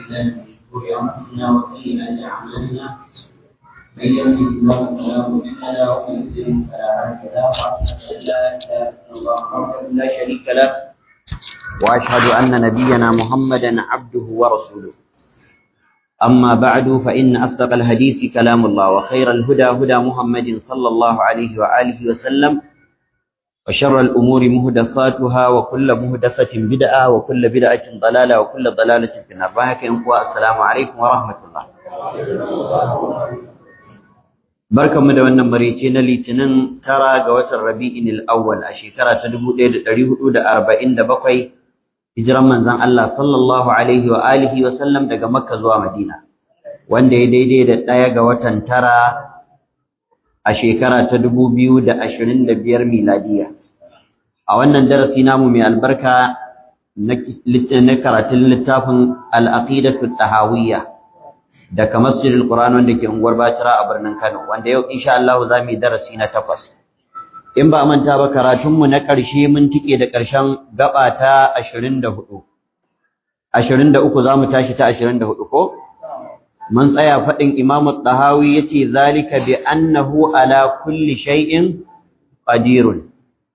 بالله من شرور انفسنا وسيئات اعمالنا من يهده الله فلا مضل له ومن يضلل فلا هادي له واشهد ان لا اله الا الله وحده لا شريك له واشهد ان نبينا محمدا عبده ورسوله أما بعد فإن أصدق الحديث كلام الله وخير الهدى هدى محمد صلى الله عليه وآله وسلم وشر الأمور مهدفاتها وكل مهدفة بدعة وكل بدعة ضلالة وكل ضلالة في النار السلام عليكم ورحمة الله barkan mu da wannan marice na litinin tara ga watan rabi'in al-awwal a shekara ta 1447 hijiran manzon Allah sallallahu alaihi wa alihi wa sallam daga Makka zuwa Madina wanda ya daidai da ɗaya ga watan tara a shekara ta 2025 miladiya a wannan darasi namu mai albarka na karatun littafin al-aqidatu tahawiyya daga Masjidil Qur'an wanda ke unguwar Bacira a birnin Kano wanda yau insha Allah za mu yi darasi na takwas in ba manta ba karatunmu na ƙarshe mun tike da ƙarshen gaba ta 24 23 zamu tashi ta 24 ko mun tsaya faɗin Imam Tahawi yace zalika bi annahu ala kulli shay'in qadirun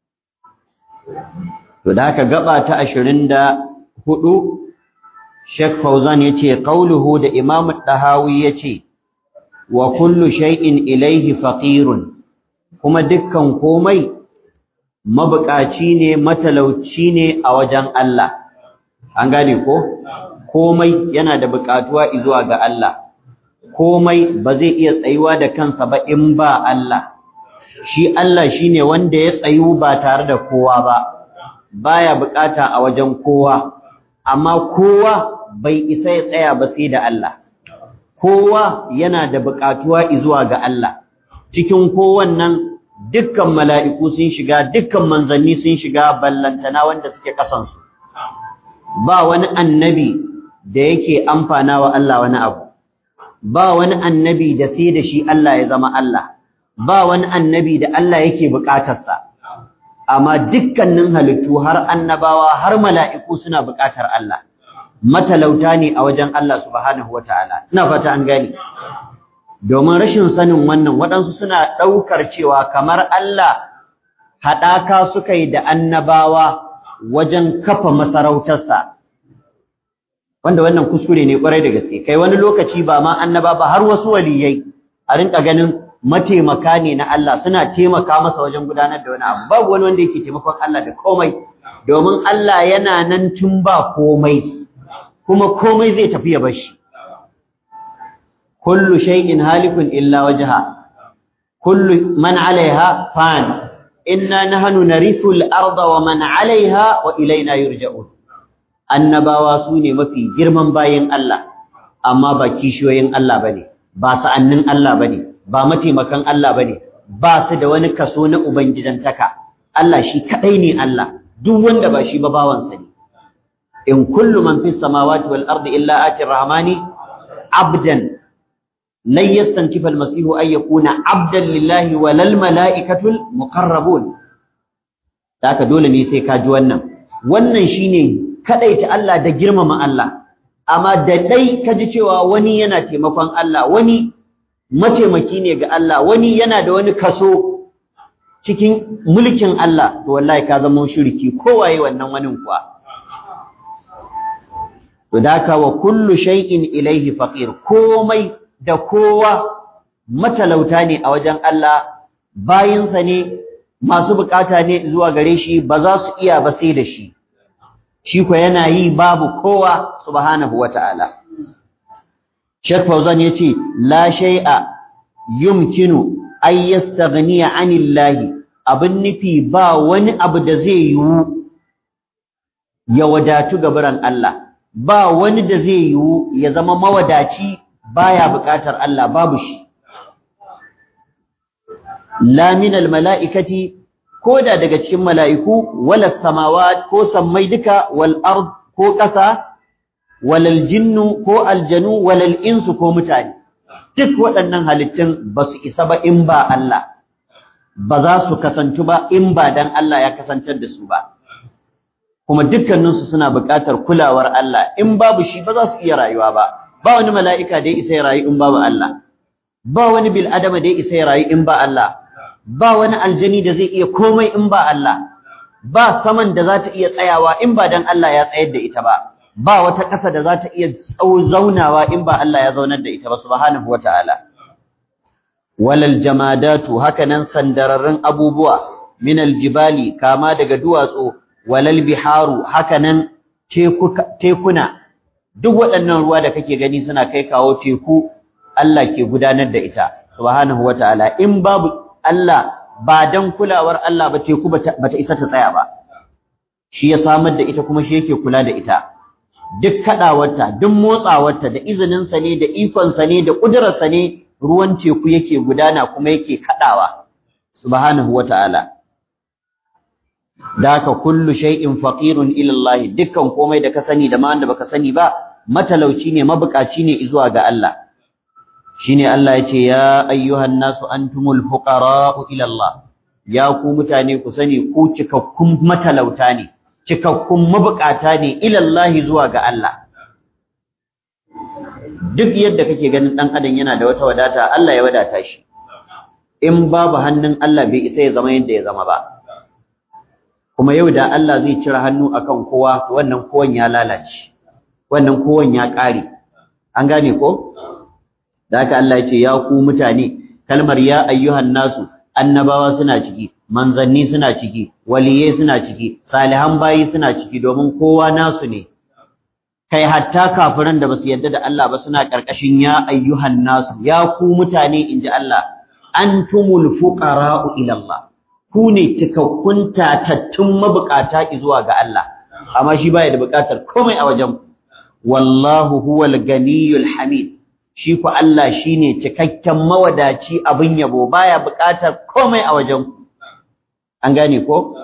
to da haka gaba ta 24 Sheikh Fauzan yace qauluhu da Imam Tahawi yace wa kullu shay'in ilayhi faqirun kuma dukkan komai mabukaci ne matalauci ne a wajen Allah an gane ko komai yana da bukatuwa zuwa ga Allah komai ba zai iya tsayuwa da kansa ba in ba Allah shi Allah shine wanda ya tsayu ba tare da kowa ba baya bukata a wajen kowa amma kowa bai isa ya tsaya ba sai da Allah kowa yana da bukatuwa zuwa ga Allah cikin kowannan dukkan mala'iku sun shiga dukkan manzanni sun shiga ballantana wanda suke kasansu ba wani annabi da yake amfana wa Allah wani abu ba wani annabi da sai da shi Allah ya zama Allah ba wani annabi da Allah yake bukatarsa amma dukkanin halittu har annabawa har mala'iku suna bukatar Allah matalauta ne a wajen Allah subhanahu wataala ina fata an gane domin rashin sanin wannan waɗansu suna ɗaukar cewa kamar Allah haɗaka suka yi da annabawa wajen kafa masarautarsa wanda wannan kuskure ne ƙwarai da gaske kai wani lokaci ba ma annaba ba har wasu waliyai a rinka ganin mataimaka ne na Allah suna taimaka masa wajen gudanar da wani abu babu wani wanda yake taimakon Allah da komai domin Allah yana nan tun ba komai kuma komai zai tafi ya bar shi kullu shay'in halikun illa wajha kullu man 'alayha fan inna nahnu narithu al-arda wa man 'alayha wa ilayna yurja'un annabawa sune mafi girman bayin Allah amma ba kishiyoyin Allah bane ba sa'annin Allah bane ba mataimakan Allah bane ba su da wani kaso na ubangijantaka Allah shi kadai ne Allah duk wanda ba shi ba bawansa ne in kullu man fis samawati wal ardi illa ati rahmani abdan لن يستنكف المسيح أن يكون عبدا لله ولا الملائكة المقربون ذاك dole ne sai ka ji wannan wannan shine kadaita Allah da girmama Allah amma da dai ka ji cewa wani yana taimakon Allah wani mataimaki ne ga Allah wani yana da wani kaso cikin mulkin Allah to wallahi ka zama shirki kowaye wannan wani kuwa to daka wa kullu shay'in ilayhi faqir komai da kowa matalauta ne a wajen Allah bayinsa ne masu bukata ne zuwa gare shi ba za su iya ba sai da shi shi ko yana yi babu kowa subhanahu wata'ala Sheikh Fauzan yace la shay'a yumkinu ay yastaghniya 'anillahi abin nufi ba wani abu da zai yiwu ya wadatu gabaran Allah ba wani da zai yiwu ya zama mawadaci baya buƙatar Allah babu shi la min al mala'ikati koda daga cikin mala'iku wala samawat ko sammai duka wal ard ko ƙasa walal jinnu ko aljanu walal insu ko mutane duk waɗannan halittun ba su isa ba in ba Allah ba za su kasantu ba in ba dan Allah ya kasantar da su ba kuma dukkaninsu suna buƙatar kulawar Allah in babu shi ba za su iya rayuwa ba ba wani mala'ika da ya isa ya rayu in babu Allah ba wani bil adama da ya isa ya rayu in ba Allah ba wani aljani da zai iya komai in ba Allah ba saman da za ta iya tsayawa in ba dan Allah ya tsayar da ita ba ba wata ƙasa da za ta iya zaunawa in ba Allah ya zaunar da ita ba subhanahu wataala walal jamadatu hakanan sandararrun abubuwa min aljibali kama daga duwatsu walal biharu hakanan tekuna duk waɗannan ruwa da kake gani suna kai kawo teku Allah ke gudanar da ita subhanahu wataala in babu Allah ba dan kulawar Allah ba teku bata isa ta tsaya ba shi ya samar da ita kuma shi yake kula da ita duk kadawarta duk motsawarta da izinin sa ne da ikon sa ne da kudurar sa ne ruwan teku yake gudana kuma yake kadawa subhanahu wataala daka kullu shay'in faqirun ila Allah dukkan komai da ka sani da ma wanda baka sani ba matalauci ne mabukaci ne zuwa ga Allah shine Allah yace ya ayyuhan nasu antumul fuqara'u ila Allah ya ku mutane ku sani ku cikakkun matalauta ne cikakkun mabukata ne ila Allah zuwa ga Allah duk yadda kake ganin dan adam yana da wata wadata Allah ya wadata shi in babu hannun Allah bai isa ya zama yadda ya zama ba kuma yau da Allah zai cire hannu akan kowa wannan kowan ya lalace wannan kowan ya kare an gane ko da haka Allah ya ce ya ku mutane kalmar ya ayyuhan nasu annabawa suna ciki manzanni suna ciki waliyai suna ciki salihan bayi suna ciki domin kowa nasu ne kai hatta kafiran da basu yarda da Allah ba suna karkashin ya ayyuhan nasu ya ku mutane inji Allah antumul fuqara'u ila Allah ku ne cikakkun tatattun mabukata zuwa ga Allah amma shi baya da bukatar komai a wajen wallahu huwal ganiyul hamid shi ku Allah shine cikakken mawadaci abin yabo baya buƙatar komai a wajen an gane ko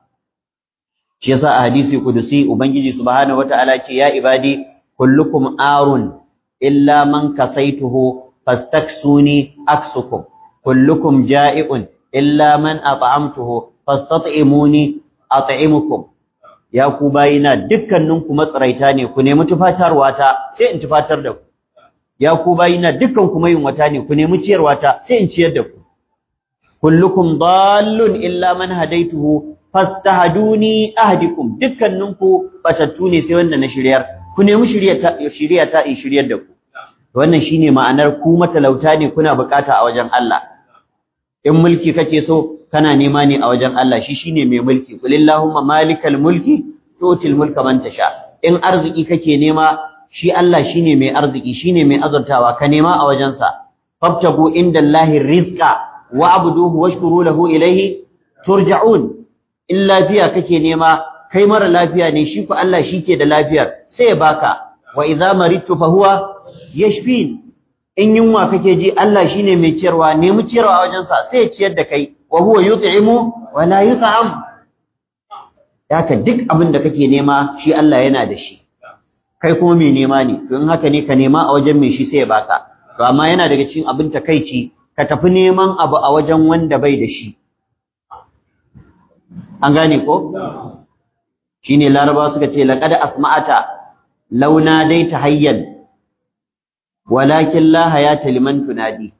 shi yasa a hadisi kudusi ubangiji subhanahu wataala ce ya ibadi kullukum arun illa man kasaituhu fastaksuni aksukum kullukum ja'iun illa man at'amtuhu fastat'imuni at'imukum ya ku bayina dukkaninku matsaraita ne ku nemi tufatarwa ta sai in tufatar da ku ya ku bayina dukkan ku yin wata ne ku nemi ciyarwa ta sai in ciyar da ku kullukum dallun illa man hadaituhu fastahduni ahdikum dukkaninku batattu ne sai wanda na shiryar ku nemi shirya ta shirya ta in shiryar da ku wannan shine ma'anar ku matalauta ne kuna bukata a wajen Allah in mulki kake so kana nema ne a wajen Allah shi shine mai mulki kulillahumma malikal mulki tutil mulka man tasha in arziki kake nema shi Allah shine mai arziki shine mai azurtawa ka nema a wajensa fabtagu indallahi rizqa wa'buduhu washkuru lahu ilayhi turja'un in lafiya kake nema kai mara lafiya ne shi ku Allah shike da lafiyar sai ya baka wa idza maridtu fa huwa yashfin in yunwa kake ji Allah shine mai ciyarwa nemi ciyarwa a wajensa sai ya ciyar da kai wa huwa yut'imu wa la yut'am haka duk abin da kake nema shi Allah yana da shi kai kuma mai nema ne to in haka ne ka nema a wajen mai shi sai ya baka to amma yana daga cikin abin takeici ka tafi neman abu a wajen wanda bai da shi an gane ko shine laraba suka ce laqad asma'ata launa dai tahayyan walakin la hayata liman tunadi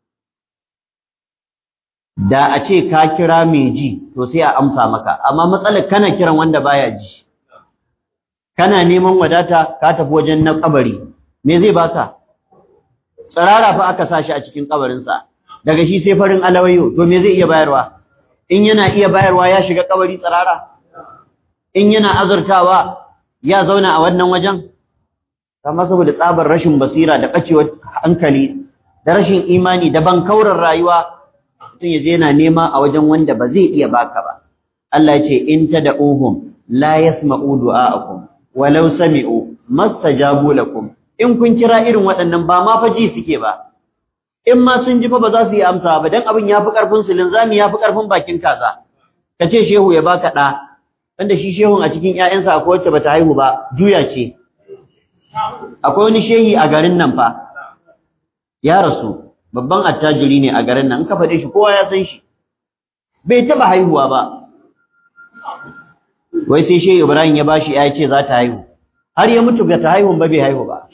da a ce ka kira mai ji to sai a amsa maka amma matsalar kana kiran wanda baya ji kana neman wadata ka tafi wajen na kabari me zai baka tsirara fa aka sashi a cikin kabarinsa daga shi sai farin alawayo to me zai iya bayarwa in yana iya bayarwa ya shiga kabari tsirara in yana azurtawa ya zauna a wannan wajen amma saboda tsabar rashin basira da bacewar hankali da rashin imani da bankaurar rayuwa mutum ya je yana nema a wajen wanda ba zai iya baka ba Allah ya ce in tad'uhum la yasma'u du'a'akum walau sami'u mastajabu lakum in kun kira irin waɗannan ba ma fa ji suke ba in ma sun ji fa ba za su yi amsa ba dan abin yafi karfin su linzami yafi karfin bakin kaza kace shehu ya baka da wanda shi shehun a cikin ƴaƴansa akwai wacce bata haihu ba juya ce akwai wani shehi a garin nan fa ya rasu babban attajiri ne a garin nan in ka faɗe shi kowa ya san shi bai taɓa haihuwa ba wai sai shehu ibrahim ya bashi ya ce za ta haihu har ya mutu ga ta haihu ba bai haihu ba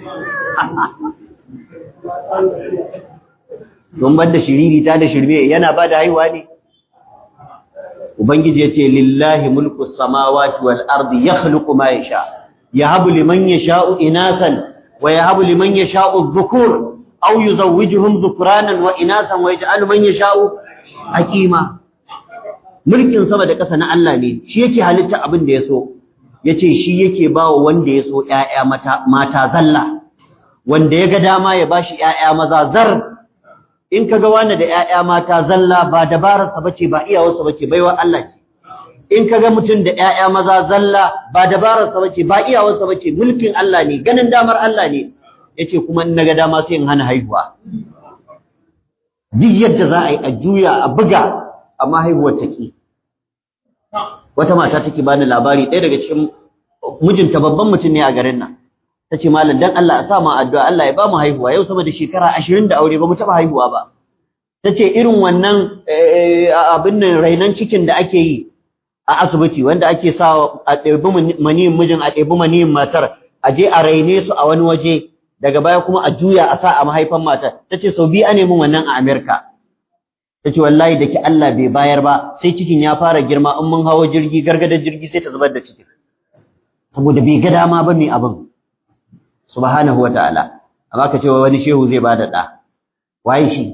don bar da shiriri ta da shirme yana ba da haihuwa ne ubangiji ya ce lillahi mulku samawati wal ardi yakhluqu ma yasha yahabu liman yasha'u inasan wa yahabu liman yasha'u dhukur aw yuzawwijuhum dhukranan wa inasan wa yaj'alu man yasha'u aqima mulkin sama da ƙasa na Allah ne shi yake halitta abin da ya so yace shi yake bawa wanda ya so ƴaƴa mata mata zalla wanda ya ga dama ya bashi ƴaƴa maza zar in kaga wani da ƴaƴa mata zalla ba dabararsa bace ba iyawarsa bace baiwa Allah ce in kaga mutum da ƴaƴa maza zalla ba dabararsa bace ba iyawarsa bace mulkin Allah ne ganin damar Allah ne yace kuma in naga dama sai in hana haihuwa duk yadda za a yi a juya a buga amma haihuwar take wata mata take bani labari ɗaya daga cikin mijinta babban mutum ne a garin nan tace malam dan Allah a sa mu addu'a Allah ya ba mu haihuwa yau sama da shekara 20 da aure ba mu taba haihuwa ba tace irin wannan abin nan rainan cikin da ake yi a asibiti wanda ake sa a ɗebi maniyin mijin a ɗebi maniyin matar a je a raine su a wani waje daga baya kuma a juya a sa a mahaifan matar tace sau biyu ane min wannan a Amerika tace wallahi da ki Allah bai bayar ba sai cikin ya fara girma in mun hawo jirgi gargadar jirgi sai ta zubar da cikin saboda bai ga dama ba mai abin subhanahu wa ta'ala amma ka ce wani shehu zai bada da waye shi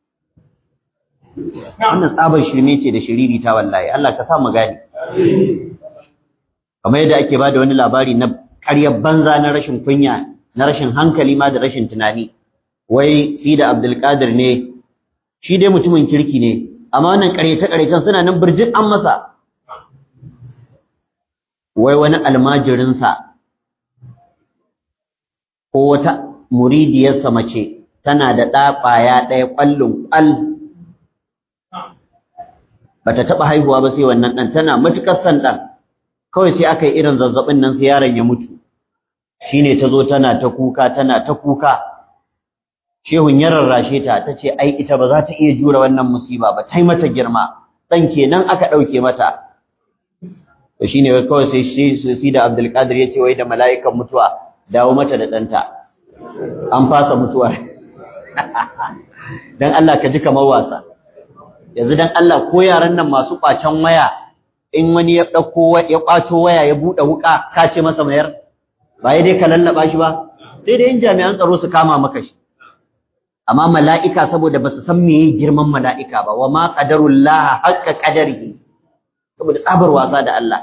wannan tsabar shirme ce da shiriri ta wallahi Allah ka sa mu gani kamar yadda ake bada wani labari na ƙaryar banza na rashin kunya na rashin hankali ma da rashin tunani wai si da Abdul Qadir ne shi dai mutumin kirki ne amma wannan ƙaryace ƙaryacen suna nan birjin an masa wai wani almajirinsa ko wata muridiyarsa mace tana da ɗa ƙwaya ɗaya ƙwallon ƙwal ba ta taɓa haihuwa ba sai wannan ɗan tana matuƙar son ɗan kawai sai aka yi irin zazzaɓin nan sai yaron ya mutu shine ta zo tana ta kuka tana ta kuka shehun ya rarrashe ta ta ce ai ita ba za ta iya jure wannan musiba ba ta yi mata girma ɗan kenan aka ɗauke mata to shine wai kawai sai shi da Abdulkadir ya ce wai da mala'ikan mutuwa dawo mata da ɗanta an fasa mutuwa dan Allah ka ji kamar wasa yanzu dan Allah ko yaran nan masu kwacen waya in wani ya dauko ya kwato waya ya bude wuka ka ce masa mayar ba dai ka lallaba shi ba sai dai in jami'an tsaro su kama maka shi amma mala'ika saboda basu san meye girman mala'ika ba wa ma qadarullah haqqa qadarihi saboda tsabar wasa da Allah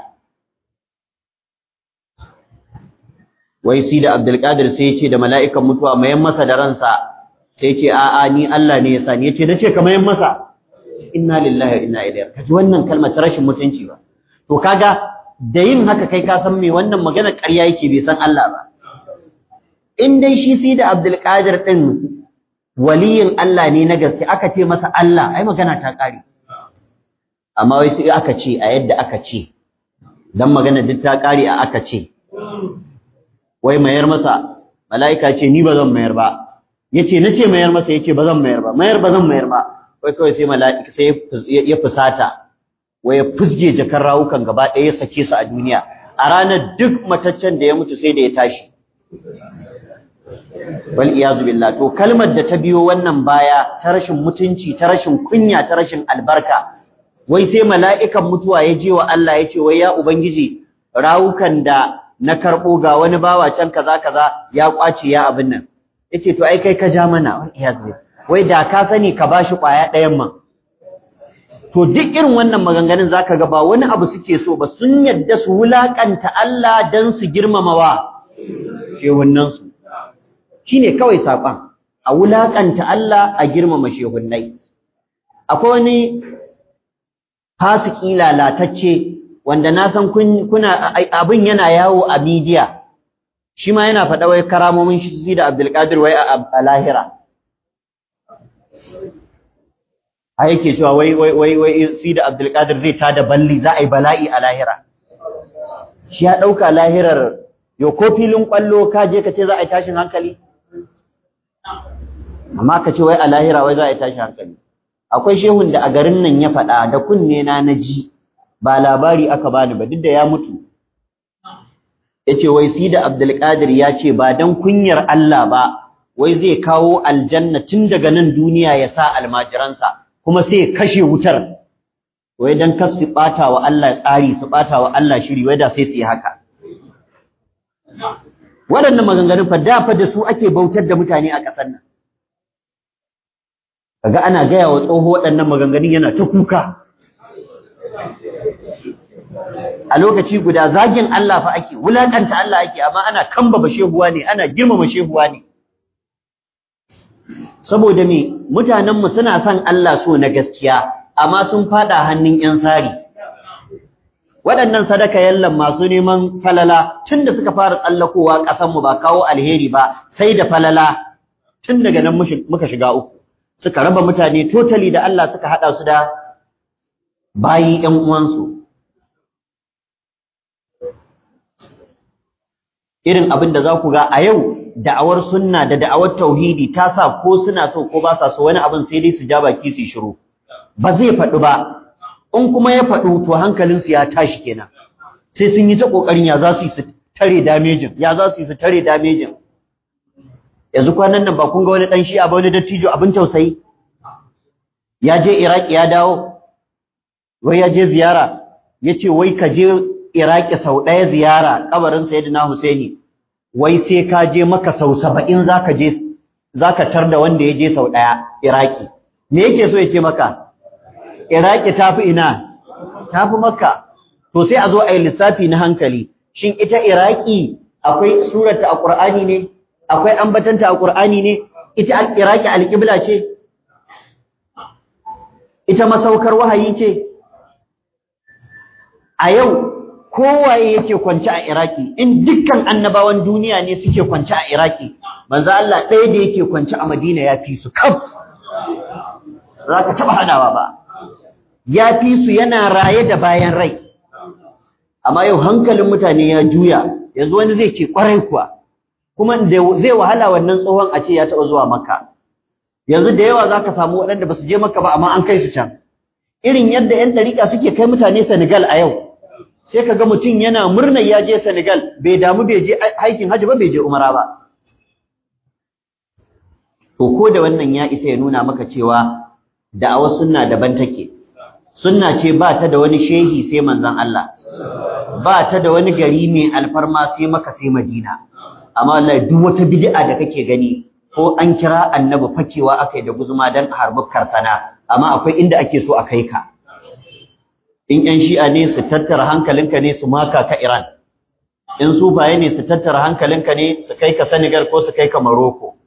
wai si da Abdulkadir sai ya ce da mala'ikan mutuwa mayan masa da ransa sai ce a'a ni Allah ne ya sani yace nace ka mayan masa inna lillahi wa inna ilaihi kaji wannan kalmar ta rashin mutunci ba to kaga da yin haka kai ka san me wannan magana ƙarya yake bai san Allah ba in dai shi si da Abdulkadir din waliyin Allah ne na gaske aka ce masa Allah ai magana ta ƙare amma wai sai aka ce a yadda aka ce dan magana duk ta ƙare a aka ce wai mayar masa mala'ika ce ni ba zan mayar ba yace nace mayar masa yace ba zan mayar ba mayar ba zan mayar ba wai kawai sai mala'ika sai ya fusata wai ya fusge jakar rawukan gaba ɗaya ya sake su a duniya a ranar duk mataccen da ya mutu sai da ya tashi wal iyazu billah to kalmar da ta biyo wannan baya ta rashin mutunci ta rashin kunya ta rashin albarka wai sai mala'ikan mutuwa ya je wa Allah ya ce wai ya ubangiji rawukan da na karɓo ga wani bawa can kaza kaza ya kwace ya abin nan yace to ai kai ka ja mana wal iyazu wai da ka sani ka bashi kwaya ɗayan man to duk irin wannan maganganun zaka ga ba wani abu suke so ba sun yadda su wulakanta Allah dan su girmamawa shehunnan su shine kawai saƙon a wulakanta Allah a girmama shehunnai akwai wani fasiki lalatacce wanda na san kuna abin yana yawo a media shi ma yana faɗa wai karamomin shi da Abdulkadir wai a lahira a yake cewa wai wai wai wai si da Abdulkadir zai tada balli za a yi bala'i a lahira shi ya ɗauka lahirar yo ko filin ƙwallo ka je ka ce za a yi tashin hankali amma ka ce wai a lahira wai za a yi tashin hankali akwai shehun da a garin nan ya faɗa da kunne na na ji ba labari aka bani ba duk da ya mutu yace wai sida abdul qadir ya ce ba dan kunyar Allah ba wai zai kawo aljanna tun daga nan duniya ya sa almajiransa kuma sai ya kashe wutar wai dan kar su bata wa Allah tsari su bata wa Allah shiri wai da sai su yi haka waɗannan maganganun fa da fa da su ake bautar da mutane a ƙasar nan kaga ana gaya wa tsoho waɗannan maganganun yana ta kuka a lokaci guda zagin Allah fa ake wulakanta Allah ake amma ana kambaba shehuwa ne ana girmama shehuwa ne saboda me mutanen mu suna son Allah so na gaskiya amma sun fada hannun yan sari waɗannan sadaka yallan masu neman falala tunda suka fara tsallakowa ƙasar mu ba kawo alheri ba sai da falala tun daga nan muka shiga uku suka raba mutane totally da Allah suka hada su da bayi ƴan uwansu irin abin da za ku ga a yau da'awar sunna da da'awar tauhidi ta sa ko suna so ko ba sa so wani abin sai dai su ja baki su shiru ba zai faɗi ba in kuma ya faɗu to hankalinsu ya tashi kenan sai sun yi ta ƙoƙarin ya za su yi su tare damejin ya za su yi su tare damejin yanzu kwanan nan ba kun ga wani ɗan shi'a ba wani dattijo abin tausayi ya je iraki ya dawo wai ya je ziyara ya ce wai ka je Iraki sau ɗaya ziyara kabarin Sayyidina Husaini wai sai ka je maka sau saba'in zaka je zaka tar da wanda ya je sau ɗaya Iraki me yake so ya ce maka Iraki tafi ina tafi Makka to sai a zo a yi lissafi na hankali shin ita Iraki akwai surata a Qur'ani ne akwai ambatanta a Qur'ani ne ita Iraki alƙibla ce ita masaukar wahayi ce a yau kowaye yake kwance a Iraki in dukkan annabawan duniya ne suke kwance a Iraki manzo Allah ɗaya da yake kwance a Madina ya fi su kaf za ka taɓa hadawa ba ya fi su yana raye da bayan rai amma yau hankalin mutane ya juya yanzu wani zai ce kwarai kuwa kuma zai wahala wannan tsohon a ce ya taɓa zuwa Makka yanzu da yawa za ka samu waɗanda ba su je Makka ba amma an kai su can irin yadda 'yan ɗariƙa suke kai mutane Senegal a yau sai ka ga mutum yana murnar ya je Senegal bai damu bai je aikin hajji ba bai je umara ba to ko da wannan ya isa ya nuna maka cewa da'awar sunna daban take sunna ce ba ta da wani shehi sai manzon Allah ba ta da wani gari mai alfarma sai maka sai Madina amma wallahi duk wata bid'a da kake gani ko an kira annabi fakewa akai da guzuma dan a harbi karsana amma akwai inda ake so a kai ka in ƴan shi'a ne su tattara hankalinka ne su maka ka Iran in sufaye ne su tattara hankalinka ne su kai ka Senegal ko su kai ka Morocco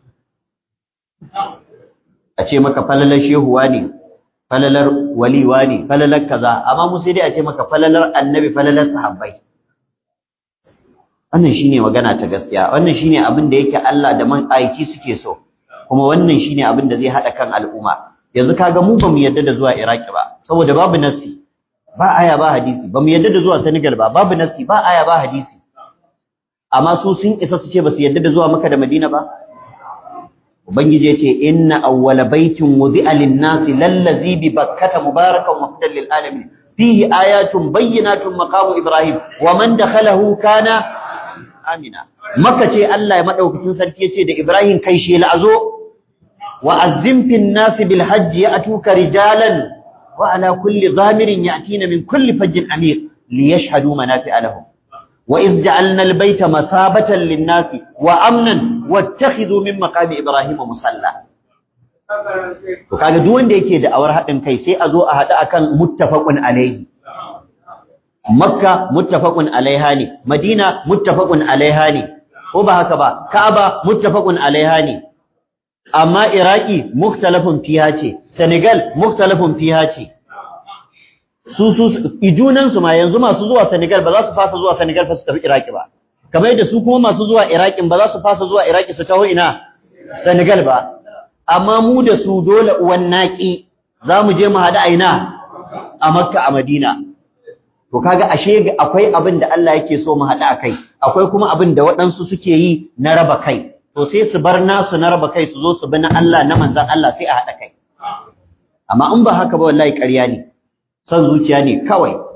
a ce maka falalar shehuwa ne falalar waliwa ne falalar kaza amma mu sai dai a ce maka falalar annabi falalar sahabbai wannan shine magana ta gaskiya wannan shine abin da yake Allah da man aiki suke so kuma wannan shine abin da zai hada kan al'umma yanzu kaga mu ba mu yarda da zuwa Iraki ba saboda babu nasi ba aya ba hadisi ba mu yarda da zuwa Senegal ba babu nasi ba aya ba hadisi amma su sun isa su ce ba su yarda da zuwa Makka da Madina ba ubangiji yace inna awwala baitin wudi'a lin-nasi lallazi bi bakkata mubarakan wa hudan lil alamin fihi ayatun bayyinatun maqamu ibrahim wa man dakhalahu kana amina Makka ce Allah ya madaukakin sarki yace da Ibrahim kai shi la'azo wa azzim fin nasi bil hajji ya'tuka rijalan وعلى كل ضامر يأتين من كل فج أمير ليشهدوا منافع لهم وإذ جعلنا البيت مثابة للناس وأمنا واتخذوا من مقام إبراهيم مصلى kaga duk wanda yake da awar haɗin kai sai a zo a haɗu akan muttafaqun alaihi makka muttafaqun alaiha ne madina muttafaqun alaiha ne ko ba haka ba ka'aba muttafaqun alaiha ne amma Iraki mukhtalafun fiha ce Senegal mukhtalafun fiha ce su su ijunan su ma yanzu masu zuwa Senegal ba za su fasa zuwa Senegal fa su tafi Iraki ba kamar yadda su kuma masu zuwa Iraki ba za su fasa zuwa Iraki su taho ina Senegal ba amma mu da su dole uwan naki za mu je mu hada aina a Makka a Madina to kaga ashe akwai abin da Allah yake so mu hada akai akwai kuma abin da waɗansu suke yi na raba kai to sai su bar nasu na raba kai su zo su bi na Allah na manzan Allah sai a haɗa kai amma in ba haka ba wallahi ƙarya ne son zuciya ne kawai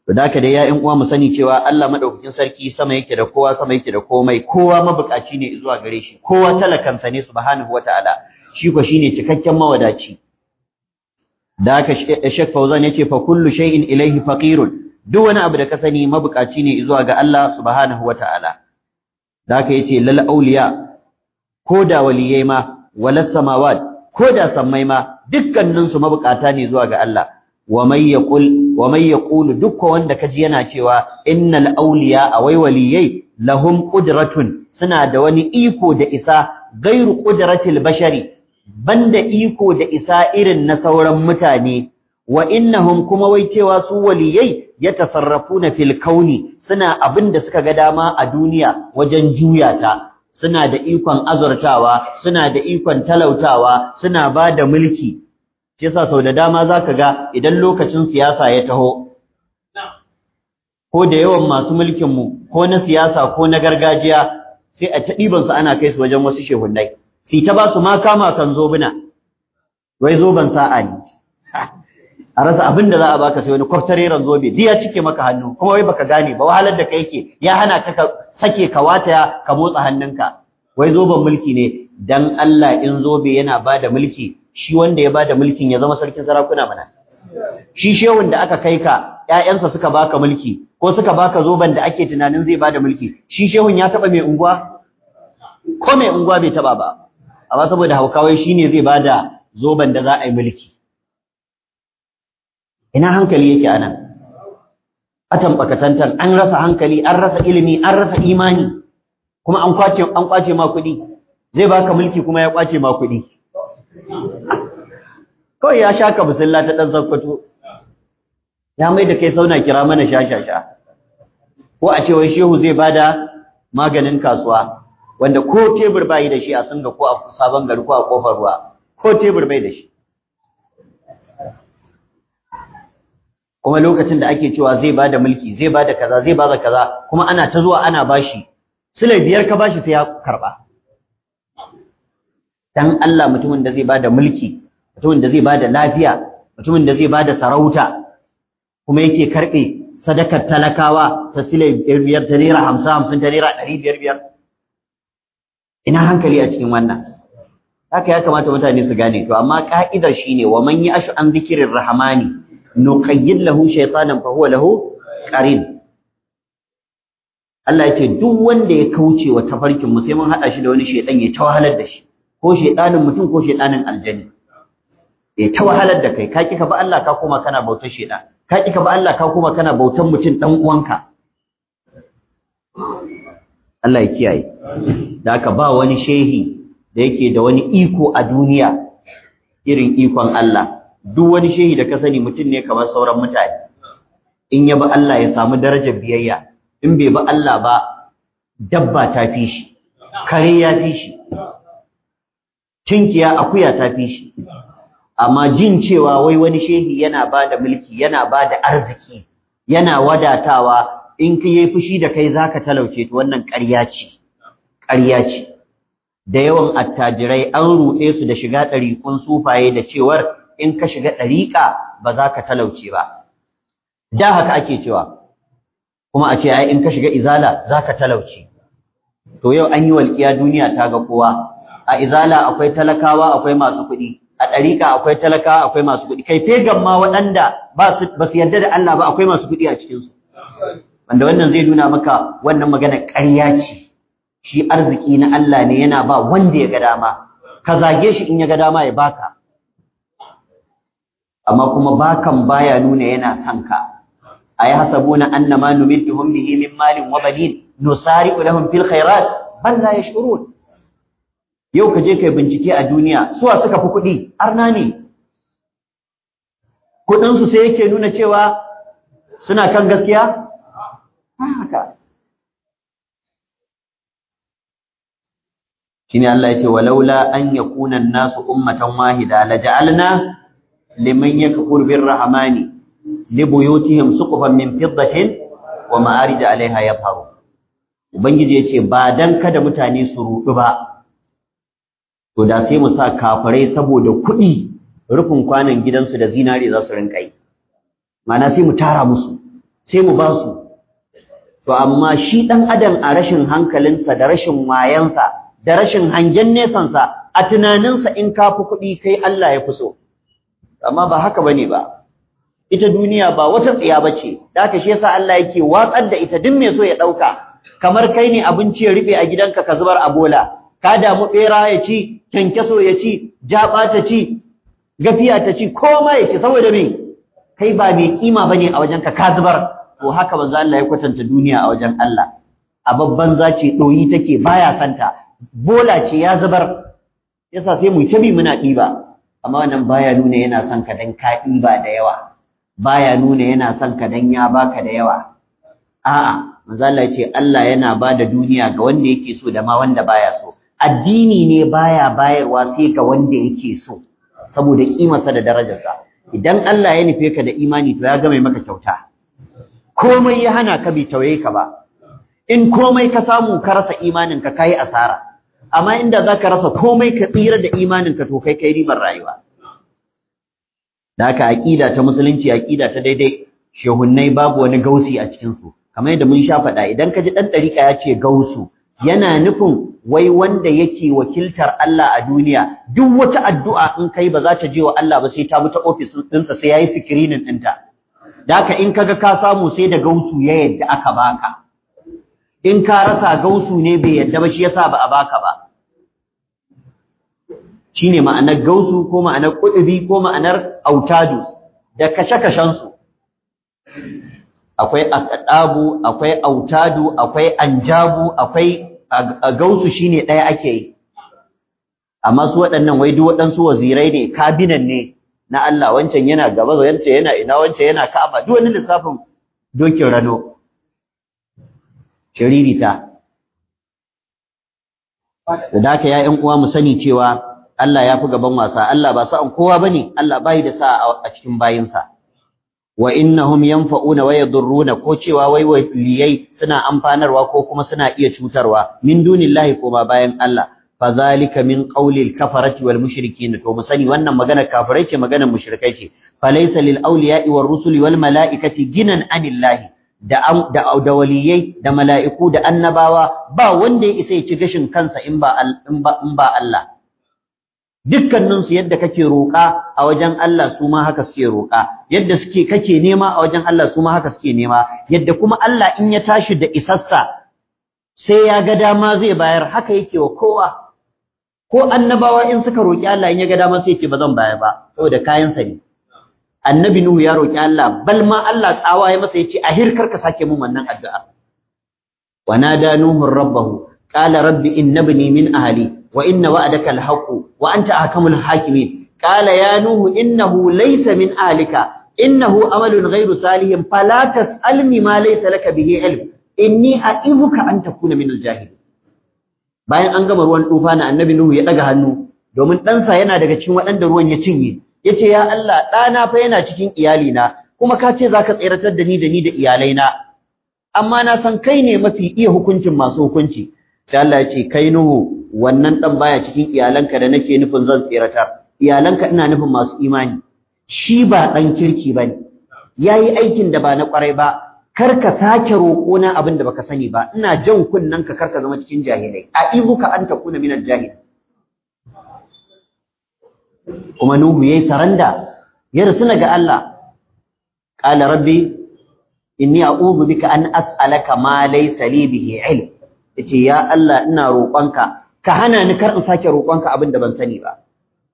to da dai ya uwa mu sani cewa Allah madaukakin sarki sama yake da kowa sama yake da komai kowa mabukaci ne zuwa gare shi kowa talakansa ne subhanahu wataala shi ko shine cikakken mawadaci da haka Sheikh Fauzan yace fa kullu shay'in ilayhi faqirun duk wani abu da ka sani mabukaci ne zuwa ga Allah subhanahu wataala da haka yace lal auliya ko da waliyai ma walas samawat ko da sammai ma dukkanin su mabukata ne zuwa ga Allah wa may yaqul wa may yaqulu dukkan wanda kaji yana cewa innal awliya awai waliyai lahum qudratun suna da wani iko da isa gairu qudratil bashari banda iko da isa irin na sauran mutane wa innahum kuma wai cewa su waliyai yatasarrafuna fil kauni suna abin da suka ga dama a duniya wajen juya ta suna da ikon azurtawa suna da ikon talautawa suna ba da mulki shi yasa sau da dama zaka ga idan lokacin siyasa ya taho ko da yawan masu mulkin mu ko na siyasa ko na gargajiya sai a ta ɗiban su ana kai su wajen wasu shehunnai sai ta ba su ma kama kan zobuna wai zoban sa'a ne a rasa abin da za a baka sai wani kwaftareren zobe duk ya cike maka hannu kuma wai baka gane ba wahalar da kai yake ya hana ka ka sake ka wataya ka motsa hannunka wai zoben mulki ne dan Allah in zobe yana bada mulki shi wanda ya bada mulkin ya zama sarkin sarakuna mana shi shehun da aka kai ka ƴaƴansa suka baka mulki ko suka baka zoben da ake tunanin zai bada mulki shi shehun ya taba mai unguwa ko mai unguwa bai taba ba amma saboda haukawai shine zai bada zoben da za a yi mulki ina hankali yake anan atan bakatantan an rasa hankali an rasa ilimi an rasa imani kuma an kwace an kwace ma kuɗi zai baka mulki kuma ya kwace ma kuɗi kawai ya shaka bisilla ta dan zakkwato ya mai da kai sauna kira mana shashasha ko a ce wai shehu zai bada maganin kasuwa wanda ko tebur bai da shi a singa ko a sabon gari ko a kofar ruwa ko tebur bai da shi kuma lokacin da ake cewa zai bada mulki zai bada kaza zai bada kaza kuma ana ta zuwa ana bashi sule biyar ka bashi sai ya karba dan Allah mutumin da zai bada mulki mutumin da zai bada lafiya mutumin da zai bada sarauta kuma yake karbe sadakar talakawa ta sule biyar ta naira hamsin hamsin ta naira ɗari biyar biyar ina hankali a cikin wannan haka ya kamata mutane su gane to amma ka'idar shine wa man ya'shu an dhikrir rahmani nuqayyid lahu shaytanan fa huwa lahu qarin Allah ya ce duk wanda ya kauce wa tafarkin mu sai mun hada shi da wani shaytan ya tawahalar da shi ko shaytanin mutum ko shaytanin aljani ya tawahalar da kai ka kika ba Allah ka koma kana bautar shaytan ka kika ba Allah ka koma kana bautar mutum dan uwanka Allah ya kiyaye da haka ba wani shehi da yake da wani iko a duniya irin ikon Allah duk wani shehi da ka sani mutum ne kamar sauran mutane in ya bi Allah ya samu darajar biyayya in bai bi Allah ba dabba ta fi shi kare ya fi shi tinkiya akuya ta fi shi amma jin cewa wai wani shehi yana ba da mulki yana ba da arziki yana wadatawa in ka yi fushi da kai zaka talauce to wannan ƙarya ce ƙarya ce da yawan attajirai an ruɗe su da shiga ɗariƙun sufaye da cewar in ka shiga ɗariƙa ba za ka talauce ba. Da haka ake cewa, kuma a ce ai in ka shiga izala za ka talauce. To yau an yi walƙiya duniya ta ga kowa, a izala akwai talakawa akwai masu kuɗi, a ɗariƙa akwai talakawa akwai masu kuɗi, kai fegan ma waɗanda ba su yarda da Allah ba akwai masu kuɗi a cikinsu. Wanda wannan zai nuna maka wannan magana ƙarya ce. Shi arziki na Allah ne yana ba wanda ya ga dama, ka zage shi in ya ga dama ya baka. amma kuma bakan baya nuna yana son ka ay hasabuna annama numidduhum bihi min malin wa banin nusari'u lahum fil khairat bal la yash'urun yau ka je kai bincike a duniya suwa suka fi kuɗi arna ne kuɗin su sai yake nuna cewa suna kan gaskiya haka shine Allah yace walaula an yakuna an-nasu ummatan wahida laja'alna liman yakfur birrahmani libuyutihim suqufan min fiddatin wa ma'arij 'alayha yafharu ubangiji yace ba dan kada mutane su rudu ba to da sai mu sa kafirai saboda kuɗi rufin kwanan gidansu da zinare za su rinka yi ma'ana sai mu tara musu sai mu ba su to amma shi ɗan adam a rashin hankalinsa da rashin wayansa da rashin hangen nesansa a tunaninsa in ka fi kuɗi kai Allah ya fi so amma ba haka bane ba ita duniya ba wata tsiya bace da haka shi yasa Allah yake watsar da ita duk mai so ya ɗauka kamar kai ne abinci ya rufe a gidanka ka zubar a bola ka damu ɓera ya ci kyankyaso ya ci jaɓa ta ci gafiya ta ci koma ya ci saboda me kai ba mai kima bane a wajenka ka zubar to haka manzo Allah ya kwatanta duniya a wajen Allah a babban zace doyi take baya santa bola ce ya zubar yasa sai mu tabi muna diba amma wannan baya nuna yana son ka dan ka diba da yawa baya nuna yana son ka dan ya baka da yawa a'a manzo Allah ya ce Allah yana bada duniya ga wanda yake so da ma wanda baya so addini ne baya bayarwa sai ga wanda yake so saboda kimarsa da darajarsa idan Allah ya nufe ka da imani to ya ga mai maka kyauta komai ya hana ka bi tawaye ka ba in komai ka samu ka rasa imanin ka kai asara amma inda zaka rasa komai ka tsira da imanin ka to kai kai ribar rayuwa da haka aqida ta musulunci aqida ta daidai shehunnai babu wani gausi a cikin su kamar yadda mun sha faɗa idan ka ji dan dariƙa ya ce gausu yana nufin wai wanda yake wakiltar Allah a duniya duk wata addu'a in kai ba za ta je wa Allah ba sai ta bi ta ofis ɗinsa sai yayi screening ɗinta da haka in kaga ka samu sai da gausu ya yadda aka baka in ka rasa gausu ne bai yadda ba shi yasa ba a baka ba shine ma'anar gausu ko ma'anar kudubi ko ma'anar autadus da kashe-kashen su akwai aqdabu akwai autadu akwai anjabu akwai gausu shine ɗaya ake yi amma su waɗannan wai duk waɗansu wazirai ne kabinan ne na Allah wancan yana gaba wancan yana ina wancan yana Ka'aba duk wani lissafin dokin rano shiririta da haka ya ƴan uwa mu sani cewa Allah ya fi gaban wasa Allah ba sa'an kowa bane Allah bai da sa a cikin bayinsa wa innahum yanfa'una wa yadurruna ko cewa wai waliyai suna amfanarwa ko kuma suna iya cutarwa min dunillahi ko ma bayan Allah fadhalika min qawlil kafarati wal mushrikin to mu sani wannan magana kafirai ce maganar mushrikai ce falaysa lil awliya'i war rusuli wal mala'ikati ginan anillahi da da da waliyai da mala'iku da annabawa ba wanda ya isa ya ci gashin kansa in ba in ba in ba Allah dukkanin su yadda kake roƙa a wajen Allah su ma haka suke roƙa yadda suke kake nema a wajen Allah su ma haka suke nema yadda kuma Allah in ya tashi da isassa sai ya ga dama zai bayar haka yake wa kowa ko annabawa in suka roki Allah in ya ga dama sai ce ba zan bayar ba saboda kayan sa ne annabi nuhu ya roki Allah bal ma Allah tsawa ya masa yace ahir karka sake mun wannan addu'a wa nada nuhu rabbahu qala rabbi innabni min ahli wa inna wa'daka alhaq wa anta ahkamul hakimin qala ya nuhu innahu laysa min ahlika innahu amalun ghayru salihin fala tas'alni ma laysa laka bihi ilm inni a'ibuka an takuna min aljahilin bayan an gama ruwan tufa na annabi Nuhu ya daga hannu domin ɗansa yana daga cikin waɗanda ruwan ya cinye yace ya Allah ɗana fa yana cikin iyalina kuma ka ce zaka tsiratar da ni da ni da iyalaina amma na san kai ne mafi iya hukuncin masu hukunci sai Allah ya ce kai Nuhu wannan ɗan baya cikin iyalanka da nake nufin zan tsiratar iyalanka ina nufin masu imani shi ba ɗan kirki bane yayi aikin da ba na ƙwarai ba kar ka sake roƙona abin da baka sani ba ina jan kunnen ka kar ka zama cikin jahilai a ibuka an takuna min al-jahil kuma nuhu yayi saranda ya rusuna ga Allah qala rabbi inni a'udhu bika an as'alaka ma laysa li bihi ilm yace ya Allah ina roƙonka ka hana ni kar in sake roƙonka abin da ban sani ba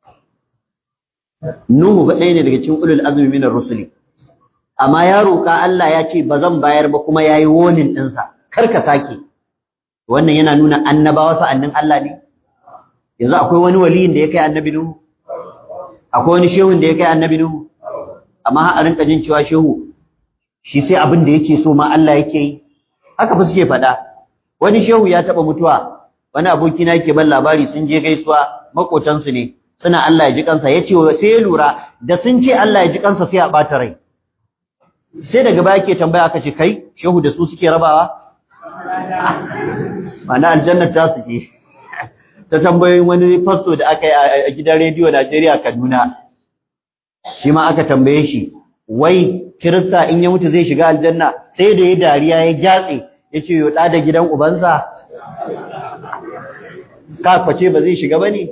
nuhu ba ɗaya ne daga cikin ulul azmi minar rusuli amma ya roƙa Allah ya ce ba zan bayar ba kuma yayi warning ɗinsa kar ka sake wannan yana nuna annabawa sa'annin Allah ne yanzu akwai wani waliyin da ya kai annabi Nuhu akwai wani shehun da ya kai annabi Nuhu amma a rinka jin cewa shehu shi sai abin da yake so ma Allah yake yi haka fa suke faɗa wani shehu ya taɓa mutuwa wani abokina yake ban labari sun je gaisuwa makotansu ne suna Allah ya ji kansa ya ce sai ya lura da sun ce Allah ya ji kansa sai a ɓata rai sai daga baya ke tambaya aka ce kai shehu da su suke rabawa mana aljannar ta su ce ta tambayoyin wani fasto da aka yi a gidan rediyo Najeriya Kaduna shi ma aka tambaye shi wai kirista in ya mutu zai shiga aljanna sai da ya dariya ya gyatse ya ce yo da gidan ubansa ka kwace ba zai shiga bane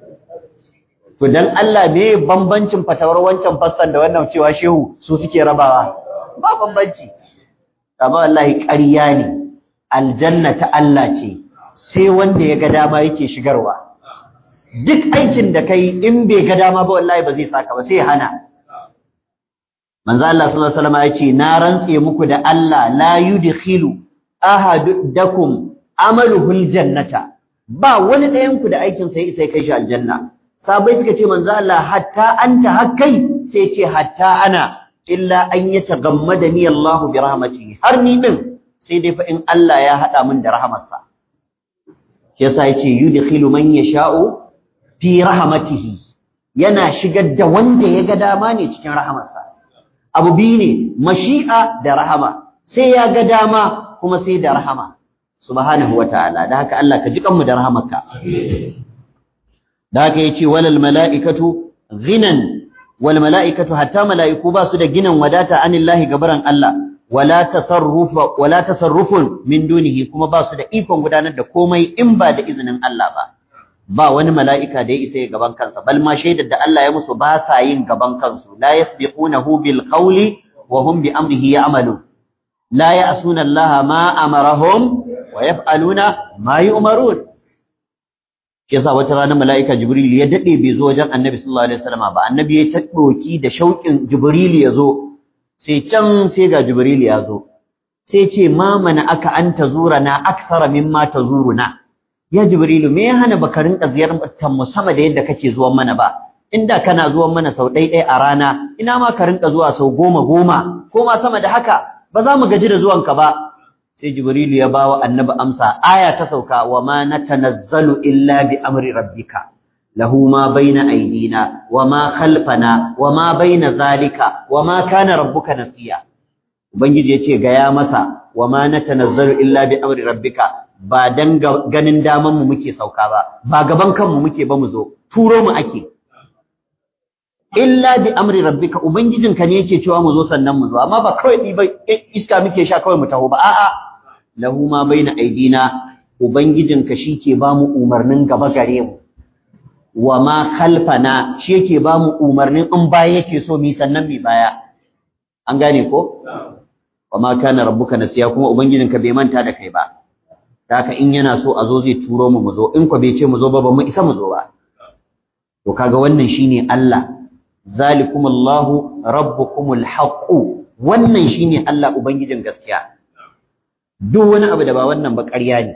to dan Allah me bambancin fatawar wancan fassan da wannan cewa shehu su suke rabawa ba bambanci amma wallahi ƙarya ne aljanna ta Allah ce sai wanda ya ga dama yake shigarwa duk aikin da kai in bai ga dama ba wallahi ba zai saka ba sai hana manzo Allah sallallahu alaihi wasallam ya ce na rantse muku da Allah la yudkhilu ahadukum amaluhul jannata ba wani ɗayan ku da aikin sai sai kai shi aljanna sabai suka ce manzo Allah hatta anta hakkai sai ce hatta ana illa an yatagammadani Allah bi rahmatihi har ni din sai dai fa in Allah ya hada min da rahamarsa shi yasa yace yudkhilu man yasha'u fi rahmatihi yana shigar da wanda ya ga dama ne cikin rahamarsa abu biyu ne mashi'a da rahama sai ya ga dama kuma sai da rahama subhanahu wataala da haka Allah ka ji kanmu da rahamarka da haka yace walal mala'ikatu ghinan wal mala'ikatu hatta mala'iku ba su da ginan wadata anillahi gabaran Allah wala tasarrufa wala tasarrufun min dunihi kuma ba su da ikon gudanar da komai in ba da izinin Allah ba ba wani mala'ika da ya isa ya gaban kansa bal ma shaidar da Allah ya musu ba sa yin gaban kansu la yasbiqunahu bil qawli wa hum bi amrihi ya'malun la ya'suna Allah ma amarahum wa yaf'aluna ma yu'marun yasa wata rana mala'ika jibril ya dade bai zo wajen annabi sallallahu alaihi wasallam ba annabi ya taddoki da shauƙin jibril ya zo sai can sai ga jibril ya zo sai ce ma mana aka an tazurana akthara mimma tazuruna ya jibrilu me ya hana baka rinka ziyartar mu sama da yadda kake zuwan mana ba inda kana zuwan mana sau ɗai ɗai a rana ina ma ka rinka zuwa sau goma goma ko ma sama da haka ba za mu gaji da zuwanka ba sai jibrilu ya bawa annabi amsa aya ta sauka wa ma natanazzalu illa bi amri rabbika lahu ma baina aydina wa ma khalfana wa ma baina zalika wa ma kana rabbuka nasiya ubangiji yace ga ya masa wa ma natanazzalu illa bi amri rabbika ba dan ganin daman mu muke sauka ba ba gaban kanmu muke ba mu zo turo mu ake illa bi amri rabbika ubangijinka ne yake cewa mu zo sannan mu zo amma ba kawai ni ba iska muke sha kawai mu taho ba a'a lahu ma baina aidina ubangijinka shike ba mu umarnin gaba gare mu wa ma khalfana shi yake ba mu umarnin in baya yake so mi sannan mi baya an gane ko wa ma kana rabbuka nasiya kuma ubangijinka bai manta da kai ba haka in yana so a zo zai turo mu mu zo in ko bai ce mu zo ba ba mu isa mu zo ba to kaga wannan shine Allah zalikumullahu rabbukumul haqq wannan shine Allah ubangijin gaskiya duk wani abu da ba wannan ba ƙarya ne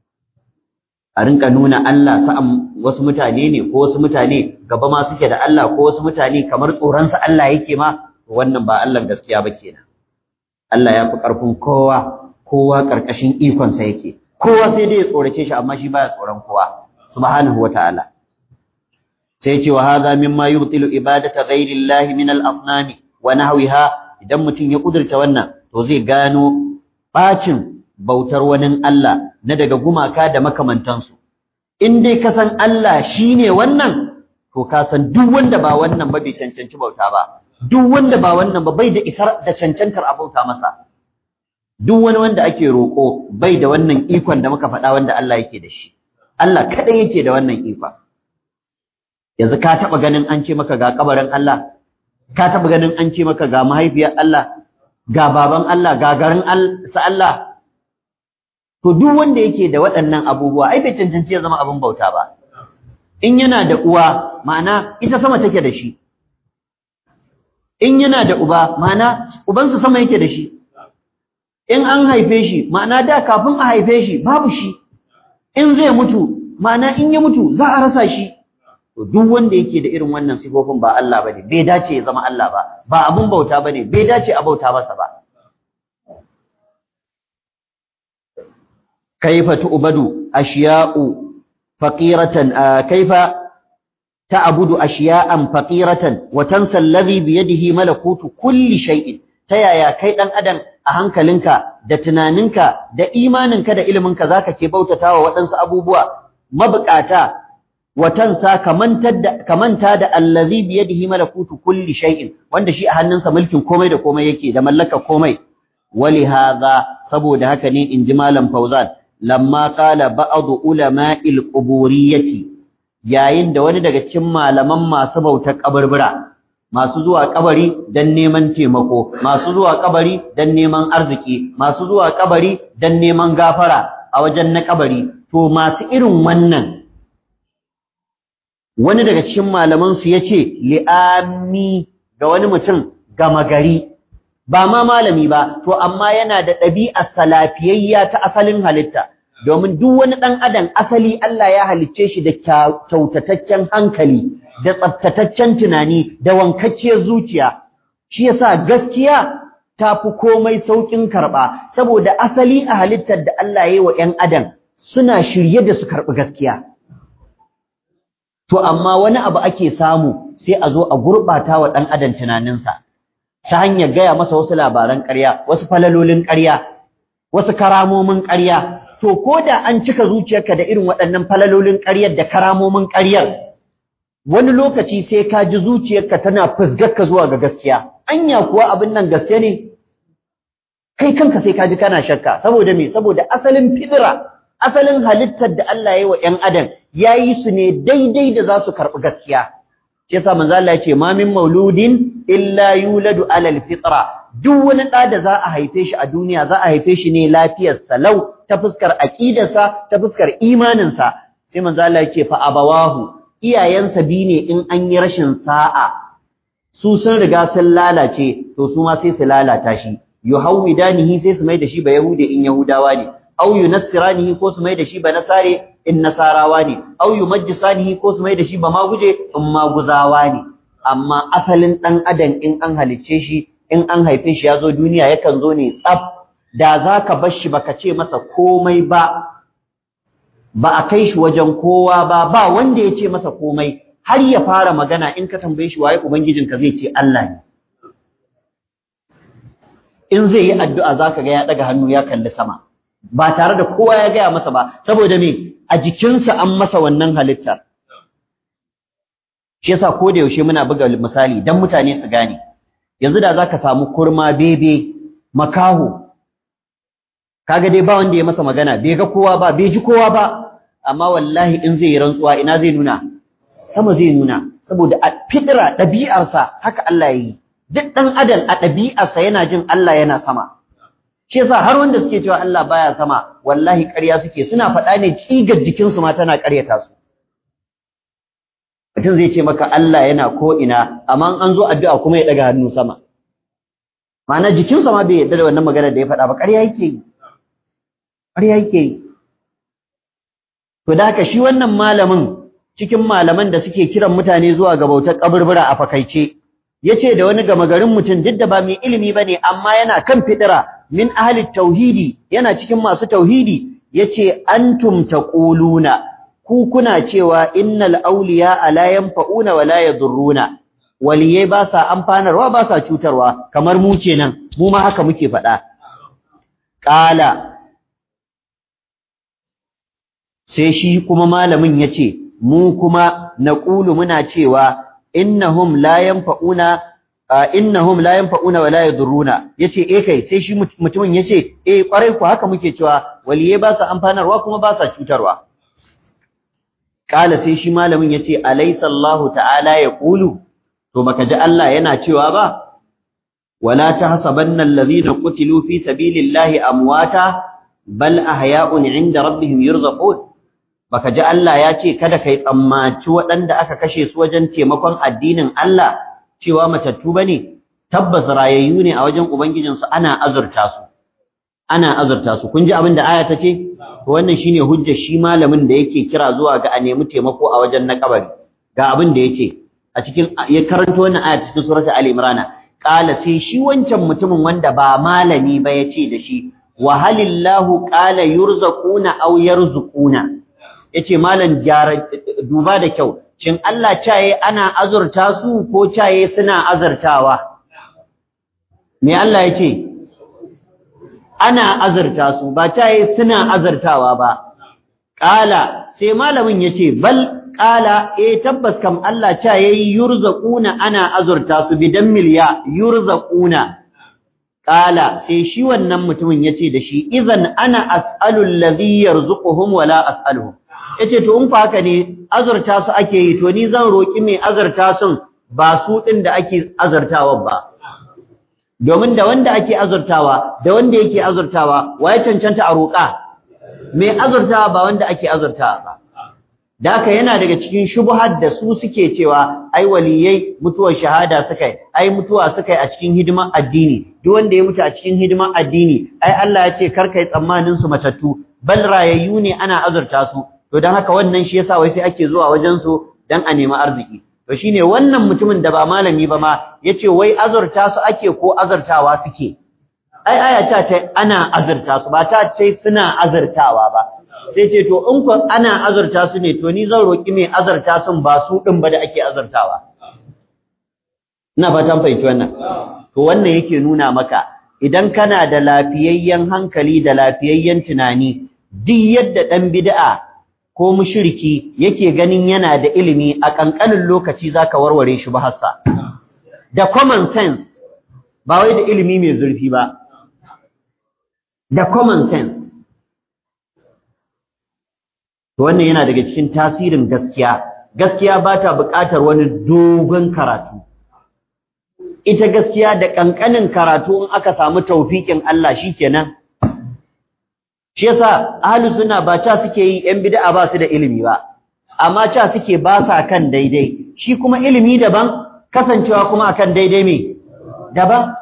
a rinka nuna Allah sa'an wasu mutane ne ko wasu mutane gaba ma suke da Allah ko wasu mutane kamar tsoronsa Allah yake ma wannan ba Allah gaskiya ba kenan Allah ya fi ƙarfin kowa kowa ƙarƙashin ikonsa yake kowa sai dai ya tsorace shi amma shi baya tsoron kowa subhanahu wata'ala sai ce wa hadha mimma yubtilu ibadata ghairi llahi min al-asnam wa nahwiha idan mutum ya kudurta wannan to zai gano bacin bautar wani Allah na daga gumaka da makamantansu in dai ka san Allah shine wannan to ka san duk wanda ba wannan ba bai cancanci bauta ba duk wanda ba wannan ba bai da isar da cancantar a bauta masa duk wani wanda ake roƙo bai da wannan ikon da muka faɗa wanda Allah yake da shi Allah kaɗai yake da wannan ikon yanzu ka taɓa ganin an ce maka ga kabarin Allah ka taɓa ganin an ce maka ga mahaifiyar Allah ga baban Allah ga garin sa Allah to duk wanda yake da waɗannan abubuwa ai bai cancanci ya zama abin bauta ba in yana da uwa ma'ana ita sama take da shi in yana da uba ma'ana ubansa sama yake da shi in an haife shi ma'ana da kafin a haife shi babu shi in zai mutu ma'ana in ya mutu za a rasa shi to duk wanda yake da irin wannan sifofin ba Allah bane bai dace ya zama Allah ba ba abun bauta bane bai dace a bauta masa ba kaifa tu'badu ashiya'u faqiratan kaifa ta'budu ashiya'an faqiratan wa tansa alladhi bi yadihi malakutu kulli shay'in ta yaya kai dan adam a hankalinka da tunaninka da imaninka da iliminka zaka ke bautatawa waɗansu abubuwa mabukata wa tansa kamanta da kamanta da allazi bi yadihi malakutu kulli shay'in wanda shi a hannunsa mulkin komai da komai yake da mallaka komai wali hadha saboda haka ne inji malam Fauzan lamma qala ba'd ulama'il quburiyyati yayin da wani daga cikin malaman masu bautar kaburbura masu zuwa kabari dan neman taimako masu zuwa kabari dan neman arziki masu zuwa kabari dan neman gafara a wajen na kabari to masu irin wannan wani daga cikin malaman su yace li'ami ga wani mutum gama gari ba ma malami ba to amma yana da ɗabi'ar salafiyayya ta asalin halitta domin duk wani ɗan adam asali Allah ya halicce shi da kyautataccen hankali da tsaftataccen tunani da wankacciyar zuciya shi yasa gaskiya ta fi komai sauƙin karɓa saboda asali a halittar da Allah ya yi wa ‘yan adam suna shirye da su karɓi gaskiya to amma wani abu ake samu sai a zo a gurɓata wa ɗan adam tunaninsa ta hanyar gaya masa wasu labaran ƙarya wasu falalolin ƙarya wasu karamomin ƙarya to ko da an cika zuciyarka da irin waɗannan falalolin ƙaryar da karamomin ƙaryar wani lokaci sai ka ji zuciyarka tana fusgarka zuwa ga gaskiya anya kuwa abin nan gaske ne kai kanka sai ka ji kana shakka saboda me saboda asalin fidira asalin halittar da Allah ya yi wa ƴan adam ya yi su ne daidai da za su karɓi gaskiya shi yasa manzo Allah ya ce ma min mauludin illa yuladu alal fitra duk wani ɗa da za a haife shi a duniya za a haife shi ne lafiyar salau ta fuskar aqidarsa ta fuskar imaninsa sai manzo Allah ya ce fa abawahu iyayensa bi ne in an yi rashin sa'a su sun riga sun lalace to su ma sai su lalata shi yuhawidanihi sai su mai da shi ba yahude in yahudawa ne aw yunassiranihi ko su mai da shi ba nasare in nasarawa ne aw yumajjisanihi ko su mai da shi ba maguje in maguzawa ne amma asalin dan adam in an halicce shi in an haife shi ya zo duniya yakan zo ne tsaf da zaka bar shi baka ce masa komai ba ba a kai shi wajen kowa ba ba wanda ya ce masa komai har ya fara magana in ka tambaye shi waye ubangijinka zai ce Allah ne in zai yi addu'a zaka ga ya daga hannu ya kalli sama ba tare da kowa ya gaya masa ba saboda me a jikinsa an masa wannan halittar shi yasa ko da yaushe muna buga misali dan mutane su gane yanzu da zaka samu kurma bebe makaho kaga dai ba wanda ya masa magana bai ga kowa ba bai ji kowa ba amma wallahi in zai yi rantsuwa ina zai nuna sama zai nuna saboda a fitira ɗabi'arsa haka Allah ya yi duk ɗan adam a ɗabi'arsa yana jin Allah yana sama shi yasa har wanda suke cewa Allah baya sama wallahi ƙarya suke suna faɗa ne tsigar jikinsu ma tana ƙaryata su mutum zai ce maka Allah yana ko ina amma an zo addu'a kuma ya ɗaga hannu sama ma'ana jikinsa ma bai yarda da wannan maganar da ya faɗa ba ƙarya yake yi ƙarya yake yi to da haka shi wannan malamin cikin malaman da suke kiran mutane zuwa ga bautar kaburbura a fakaice yace da wani gama garin mutum duk da ba mai ilimi bane amma yana kan fidira min ahli tauhidi yana cikin masu tauhidi yace antum taquluna ku kuna cewa innal awliya la yanfa'una wa la yadurruna waliyai ba sa amfanarwa ba sa cutarwa kamar mu kenan mu ma haka muke faɗa qala sai shi kuma malamin yace mu kuma naqulu muna cewa innahum la yanfa'una innahum la yanfa'una wa la yadurruna yace eh kai sai shi mutumin yace eh kwarai ku haka muke cewa waliye ba sa amfanarwa kuma ba sa cutarwa kala sai shi malamin yace alaysa Allahu ta'ala yaqulu to baka ji Allah yana cewa ba wala tahsabanna alladhina qutilu fi sabilillahi amwata bal ahya'un 'inda rabbihim yurzaqun baka ji Allah ya ce kada kai tsammaci waɗanda aka kashe su wajen taimakon addinin Allah cewa matattu bane tabbas rayayyu ne a wajen ubangijinsu ana azurta su ana azurta su kun ji abin da aya ta ce to wannan shine hujjar shi malamin da yake kira zuwa ga a nemi taimako a wajen na kabari ga abin da yace a cikin ya karanto wannan aya cikin suratul ali imran qala sai shi wancan mutumin wanda ba malami ba yace da shi wa halillahu qala yurzaquna aw yarzuquna yace malam gyara duba da kyau shin Allah caye ana azurta su ko caye suna azurtawa me Allah yace ana azurta su ba caye suna azurtawa ba qala sai malamin yace bal qala eh tabbas kam Allah cha yayi yurzaquna ana azurta su bidan milya yurzaquna qala sai shi wannan mutumin yace da shi idan ana as'alu alladhi yarzuquhum wala as'aluhum yace to in fa haka ne azurta su ake yi to ni zan roki mai azurta sun ba su din da ake azurtawa ba domin da wanda ake azurtawa da wanda yake azurtawa waye cancanta a roƙa mai azurtawa ba wanda ake azurtawa ba da haka yana daga cikin shubuhar da su suke cewa ai waliyai mutuwar shahada suka yi ai mutuwa suka yi a cikin hidimar addini duk wanda ya mutu a cikin hidimar addini ai Allah ya ce kar kai tsammanin su matattu bal rayayyu ne ana azurta su to dan haka wannan shi yasa wai sai ake zuwa wajen su dan a nemi arziki to shine wannan mutumin da ba malami ba ma yace wai azurta su ake ko azurtawa suke ai aya ta ce ana azurta su ba ta ce suna azurtawa ba sai ce to in ku ana azurta su ne to ni zan roki mai azurta sun ba su din ba da ake azurtawa ina fatan fahimci wannan to wannan yake nuna maka idan kana da lafiyayyen hankali da lafiyayyen tunani duk yadda dan bid'a ko mushriki yake ganin yana da ilimi a kankanin lokaci zaka warware shi ba hassa da common sense ba wai da ilimi mai zurfi ba da common sense to wannan yana daga cikin tasirin gaskiya gaskiya ba ta buƙatar wani dogon karatu ita gaskiya da ƙanƙanin karatu in aka samu taufiƙin Allah shikenan shi yasa ahlus sunna ba ta suke yi yan bid'a ba su da ilimi ba amma ta suke ba sa kan daidai shi kuma ilimi daban kasancewa kuma akan daidai me daban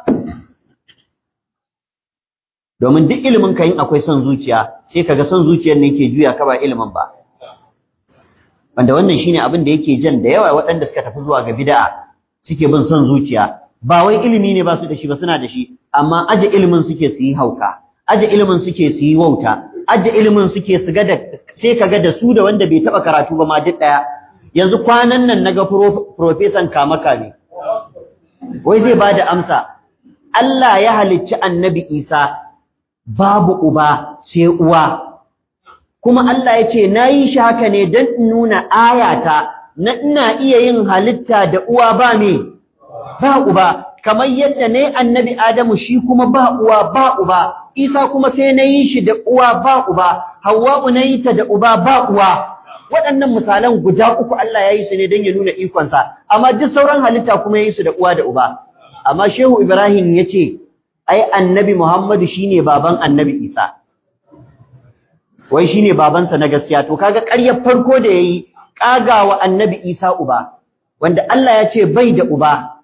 domin duk ilimin ka yin akwai son zuciya sai kaga son zuciyar ne yake juya ka ba ilimin ba wanda wannan shine abin da yake jan da yawa waɗanda suka tafi zuwa ga bid'a suke bin son zuciya ba wai ilimi ne ba su da shi ba suna da shi amma aje ilimin suke su yi hauka aje ilimin suke su yi wauta aje ilimin suke su ga da sai kaga da su da wanda bai taba karatu ba ma duk daya yanzu kwanan nan naga profesan kamaka ne wai zai bada amsa Allah ya halicci annabi Isa babu uba sai uwa kuma Allah ya ce na yi shi haka ne don in nuna ayata na ina iya yin halitta da uwa ba me ba uba kamar yadda ne annabi Adamu shi kuma ba uwa ba uba Isa kuma sai na yi shi da uwa ba uba Hawwa'u na yi ta da uba ba uwa waɗannan misalan guda uku Allah ya yi su ne don ya nuna ikonsa amma duk sauran halitta kuma ya yi su da uwa da uba amma Shehu Ibrahim ya ce ai annabi Muhammadu shine baban annabi Isa wai shine babansa na gaskiya to kaga ƙaryar farko da yayi kagawa annabi Isa uba wanda Allah ya ce bai da uba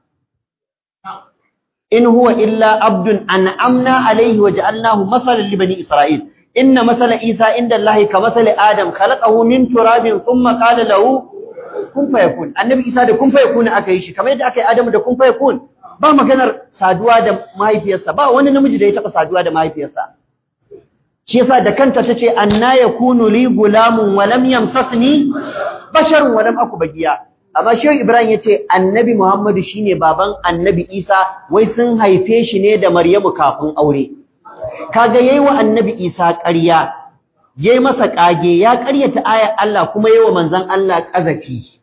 in huwa illa abdun an'amna alayhi wa ja'alnahu masalan li bani isra'il inna masala Isa inda Allah ka masali Adam khalaqahu min turabin thumma qala lahu kun fayakun annabi Isa da kun fayakun aka yi shi kamar yadda aka yi Adamu da kun fayakun ba maganar saduwa da mahaifiyarsa ba wani namiji da ya taba saduwa da mahaifiyarsa shi yasa da kanta tace anna yakunu li gulamun wa lam yamsasni basharun wa lam aku bagiya amma shehu ibrahim yace annabi muhammadu shine baban annabi isa wai sun haife shi ne da maryamu kafin aure kaga yayi wa annabi isa ƙarya yayi masa kage ya ƙaryata ayar Allah kuma yayi wa manzon Allah ƙazafi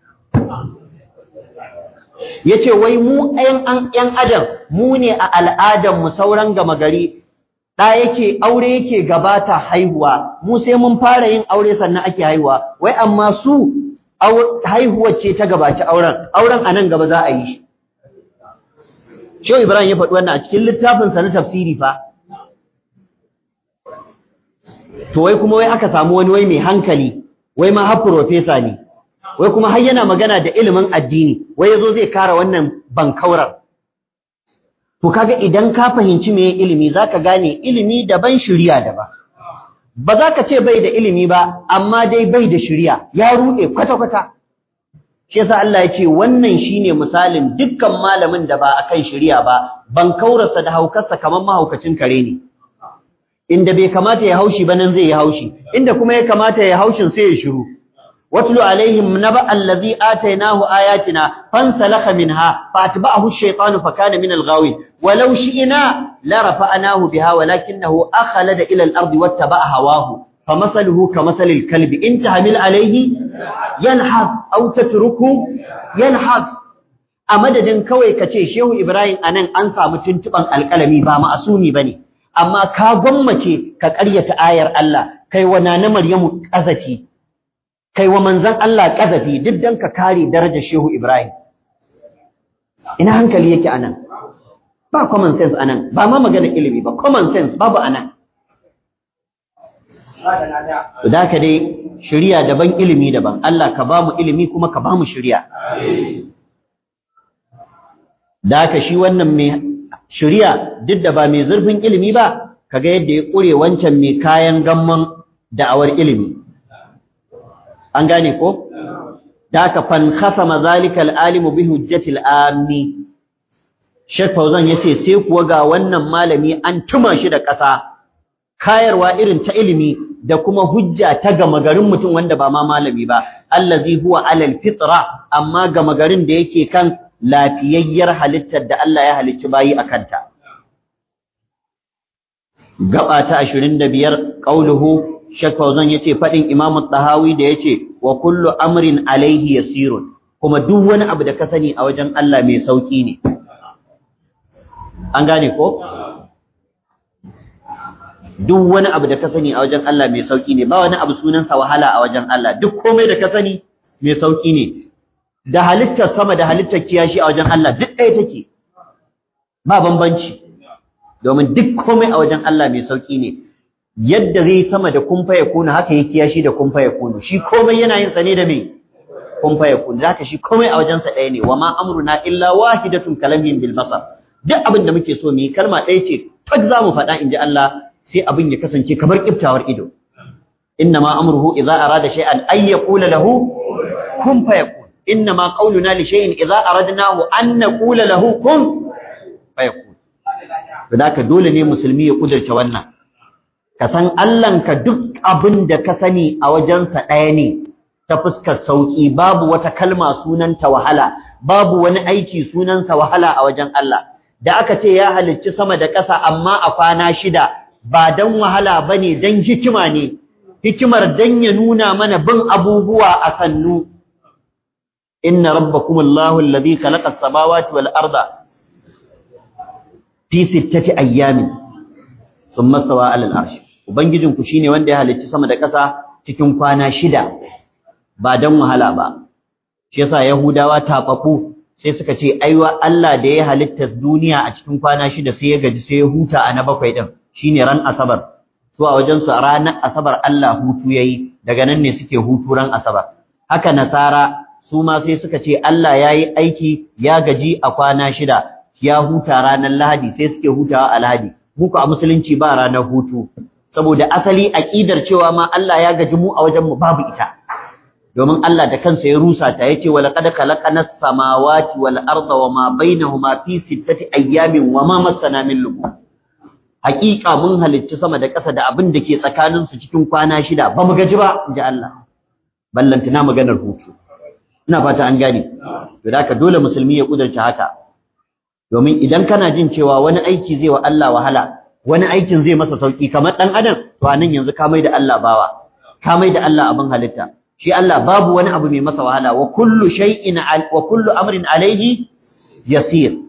yace wai mu ɗayan ƴan adam mu ne a al'adar mu sauran gama gari da yake aure yake gabata haihuwa mu sai mun fara yin aure sannan ake haihuwa wai amma su haihuwar ce ta gabaci auren auren anan gaba za a yi shi Shehu Ibrahim ya faɗi wannan a cikin littafin sa na tafsiri fa to wai kuma wai aka samu wani wai mai hankali wai ma har professor ne wai kuma har yana magana da ilimin addini wai yazo zai kara wannan bankaurar to kaga idan ka fahimci meye ilimi zaka gane ilimi daban shiriya daban ba za ka ce bai da ilimi ba amma dai bai da shiriya ya rude kwata kwata shi yasa Allah ya ce wannan shine misalin dukkan malamin da ba akan shiriya ba bankaurarsa da haukarsa kamar mahaukacin kare ne inda bai kamata ya haushi ba nan zai yi haushi inda kuma ya kamata ya haushin sai ya shiru واتل عليهم نبأ الذي آتيناه آياتنا فانسلخ منها فأتبعه الشيطان فكان من الغاوين ولو شئنا لرفعناه بها ولكنه أخلد إلى الأرض واتبع هواه فمثله كمثل الكلب إن تحمل عليه yalhaz aw tatruku yalhaz a madadin kawai kace shehu ibrahim anan an samu tuntuban alkalami ba ma'asumi bane amma ka gwammace ka ƙaryata ayar Allah kai wa nana maryamu kazafi kai wa manzon Allah kazafi duk dan ka kare darajar shehu ibrahim ina hankali yake anan ba common sense anan ba ma magana ilimi ba common sense babu anan da ka dai shiriya daban ilimi daban Allah ka ba mu ilimi kuma ka ba mu shiriya da ka shi wannan mai shiriya duk da ba mai zurfin ilimi ba kaga yadda ya kure wancan mai kayan gamman da'awar ilimi an gane ko da ka fan khasama zalika al-alimu bi hujjatil ammi Sheikh Fauzan yace sai kuwa ga wannan malami an tuma shi da ƙasa kayarwa irin ta ilimi da kuma hujja ta gama garin mutum wanda ba ma malami ba allazi huwa alal fitra amma gama garin da yake kan lafiyayyar halittar da Allah ya halicci bayi akan ta gaba ta 25 qauluhu Sheikh Fauzan yace fadin Imam Tahawi da yace wa kullu amrin alaihi yasirun kuma duk wani abu da ka sani a wajen Allah mai sauki ne an gane ko duk wani abu da ka sani a wajen Allah mai sauki ne ba wani abu sunansa wahala a wajen Allah duk komai da ka sani mai sauki ne da halittar sama da halittar kiyashi a wajen Allah duk ɗaya take ba bambanci domin duk komai a wajen Allah mai sauki ne yadda zai sama da kumfa ya kuna haka yake kiyashi da kumfa ya kunu shi komai yana yin sa ne da me kumfa ya kunu zaka shi komai a wajen sa ɗaya ne wa ma amruna illa wahidatun kalamin bil basar duk abin da muke so mu yi kalma ɗaya ce tak za mu faɗa in ji Allah sai abin ya kasance kamar kiftawar ido innama amruhu idza arada shay'an ay yaqula lahu kun fayakun innama qawluna li shay'in idza aradnahu an naqula lahu kun fayakun to ka dole ne musulmi ya kudurce wannan ka san ka duk abin da ka sani a wajensa ɗaya ne ta fuskar sauki babu wata kalma sunanta wahala babu wani aiki sunansa wahala a wajen Allah da aka ce ya halicci sama da ƙasa amma a kwana shida ba dan wahala bane dan hikima ne hikimar dan ya nuna mana bin abubuwa a sannu inna rabbakumullahu alladhi khalaqa as-samawati wal arda fi sittati ayyamin thumma stawa 'ala al-arsh ubangijin ku shine wanda ya halicci sama da ƙasa cikin kwana shida ba dan wahala ba shi yasa yahudawa tafafu sai suka ce aiwa Allah da ya halitta duniya a cikin kwana shida sai ya gaji sai ya huta a na bakwai din shine ran asabar to a wajen su ranar asabar Allah hutu yayi daga nan ne suke hutu ran asabar haka nasara su ma sai suka ce Allah yayi aiki ya gaji a kwana shida ya huta ranar lahadi sai suke hutawa a lahadi muku a musulunci ba ranar hutu saboda asali aqidar cewa ma Allah ya gaji mu a wajen mu babu ita domin Allah da kansa ya rusa ta yace wa laqad khalaqanas samawati wal arda wama bainahuma fi sittati ayyamin wama massana min lughub hakika mun halicci sama da ƙasa da abin da ke tsakanin su cikin kwana shida ba mu gaji ba inji Allah ballantana maganar hutu ina fata an gane to da haka dole musulmi ya kudurta haka domin idan kana jin cewa wani aiki zai wa Allah wahala wani aikin zai masa sauki kamar dan adam to anan yanzu ka mai da Allah bawa ka mai da Allah abin halitta shi Allah babu wani abu mai masa wahala wa kullu shay'in wa kullu amrin alayhi yasir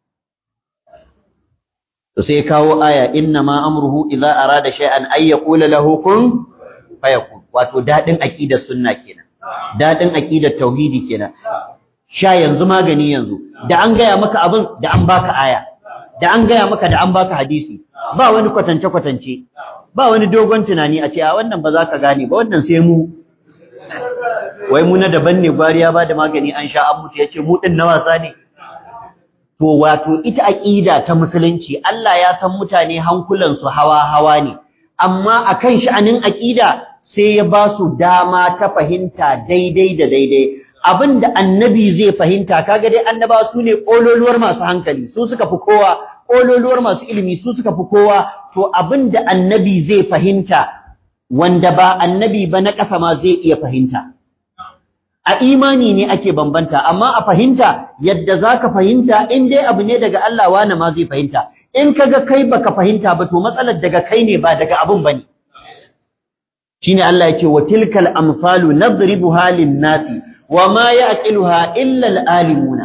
to sai kawo aya inna ma amruhu idza arada shay'an ay yaqula lahu kun fayakun wato dadin aqidar sunna kenan dadin aqidar tauhidi kenan sha yanzu magani yanzu da an gaya maka abin da an baka aya da an gaya maka da an baka hadisi ba wani kwatance kwatance ba wani dogon tunani a ce a wannan ba za ka gane ba wannan sai mu wai mu na daban ne gwariya ba da magani an sha an mutu yace mu din na wasa ne to wato ita aqida ta musulunci Allah ya san mutane hankulan su hawa hawa ne amma akan sha'anin aqida sai ya ba su dama ta fahimta daidai da daidai abinda annabi zai fahimta kaga dai annabawa su ne kololuwar masu hankali su suka fi kowa kololuwar masu ilimi su suka fi kowa to abinda annabi zai fahimta wanda ba annabi ba na ƙasa ma zai iya fahimta a imani ne ake bambanta amma a fahimta yadda zaka fahimta in dai abu ne daga Allah wani ma zai fahimta in kaga kai baka fahimta ba to matsalar daga kai ne ba daga abun bane shine Allah yake wa tilkal amsalu nadribuha lin-nasi wa ma ya'qiluha illa al-alimuna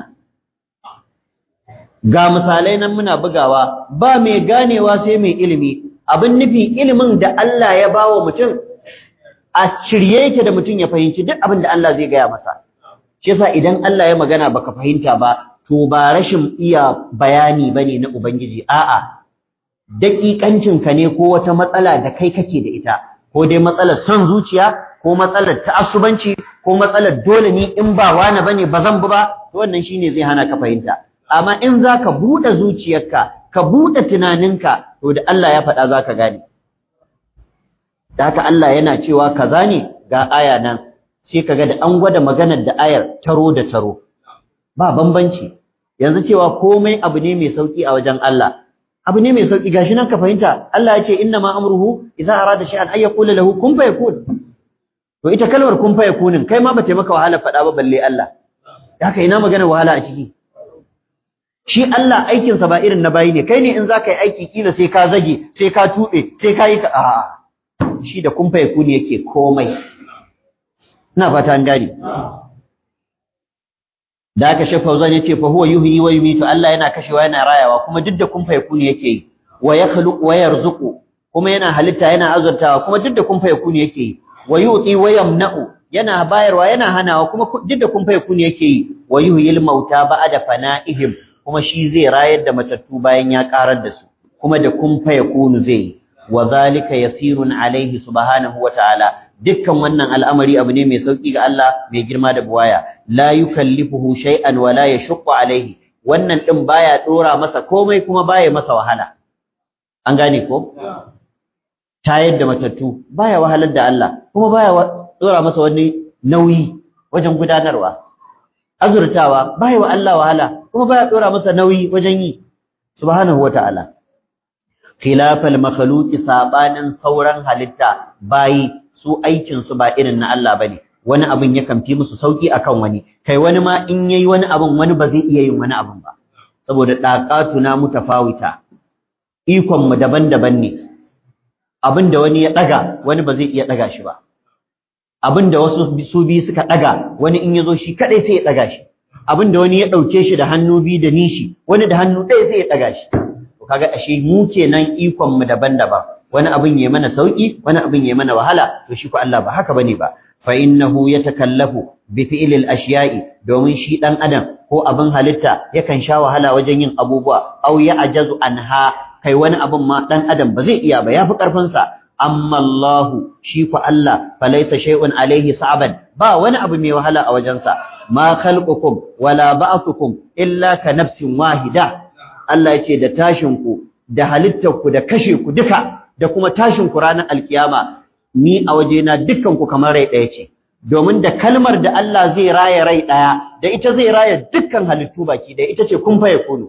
ga misalai nan muna bugawa ba mai ganewa sai mai ilimi abin nufi ilimin da Allah ya bawa mutum a shirye yake da mutum ya fahimci duk abin da Allah zai gaya masa shi yasa idan Allah ya magana baka fahimta ba to ba rashin iya bayani bane na ubangiji a'a daƙiƙancin ka ne ko wata matsala da kai kake da ita ko dai matsalar son zuciya ko matsalar ta'assubanci ko matsalar dole ni in ba wani bane ba zan bi ba to wannan shine zai hana ka fahimta amma in zaka buɗe zuciyarka ka buɗe tunaninka to da Allah ya faɗa zaka gane da haka Allah yana cewa kaza ne ga aya nan sai kaga da an gwada maganar da ayar taro da taro ba bambanci yanzu cewa komai abu ne mai sauki a wajen Allah abu ne mai sauki gashi nan ka fahimta Allah ya ce inna ma amruhu idza arada shay'an ay yaqula lahu kun fayakun to ita kalmar kun fayakunin kai ma bace maka wahala faɗa ba balle Allah haka ina magana wahala a ciki shi Allah aikin sa ba irin na bayi ne kai ne in zaka yi aiki kila sai ka zage sai ka tube sai ka yi ka a'a shi da kun fayakuni yake komai ina fata an gane da aka shafa Fauzan yace fa huwa yuhyi wa yumitu Allah yana kashewa yana rayawa kuma duk da kun fa yakuni yake yi wa yakhluqu wa yarzuqu kuma yana halitta yana azurtawa kuma duk da kun fa yakuni yake yi wa yuti wa yamna'u yana bayarwa yana hanawa kuma duk da kun fa yakuni yake yi wa yuhyil mauta ba'da fana'ihim kuma shi zai rayar da matattu bayan ya karar da su kuma da kun fa yakunu zai yi wa zalika yasirun alaihi subhanahu wa ta'ala dukkan wannan al'amari abu ne mai sauki ga Allah mai girma da buwaya la yukallifuhu shay'an wa la yashqu alaihi wannan din baya dora masa komai kuma baya masa wahala an gane ko tayar da matattu baya wahalar da Allah kuma baya dora masa wani nauyi wajen gudanarwa azurtawa baya wa Allah wahala kuma baya dora masa nauyi wajen yi subhanahu wa ta'ala khilafal makhluqi sabanin sauran halitta bayi su aikin su ba irin na Allah bane wani abin yakan fi musu sauki akan wani kai wani ma in yayi wani abin wani ba zai iya yin wani abin ba saboda daqatuna mutafawita ikon mu daban-daban ne abin da wani ya daga wani ba zai iya daga shi ba abin da wasu su bi suka daga wani in yazo shi kadai sai ya daga shi abin da wani ya dauke shi da hannu bi da nishi wani da hannu ɗaya sai ya daga shi kaga ashe mu kenan ikon mu daban-daban wani abin yayi mana sauki wani abin yayi mana wahala to shi ko Allah ba haka bane ba fa innahu yatakallafu bi fi'lil ashiya'i domin shi dan adam ko abin halitta yakan sha wahala wajen yin abubuwa aw ya ajazu anha kai wani abin ma dan adam ba zai iya ba yafi karfin sa amma Allah shi ko Allah falaysa shay'un alaihi sa'ban ba wani abu mai wahala a wajensa ma khalqukum wala ba'thukum illa ka nafsin wahida Allah ya ce da tashinku da halittarku da kashe ku duka da kuma tashinku ranar alkiyama ni a wajena dukkanku kamar rai ɗaya ce domin da kalmar da Allah zai raya rai ɗaya da ita zai raya dukkan halittu baki ɗaya ita ce kun faye kunu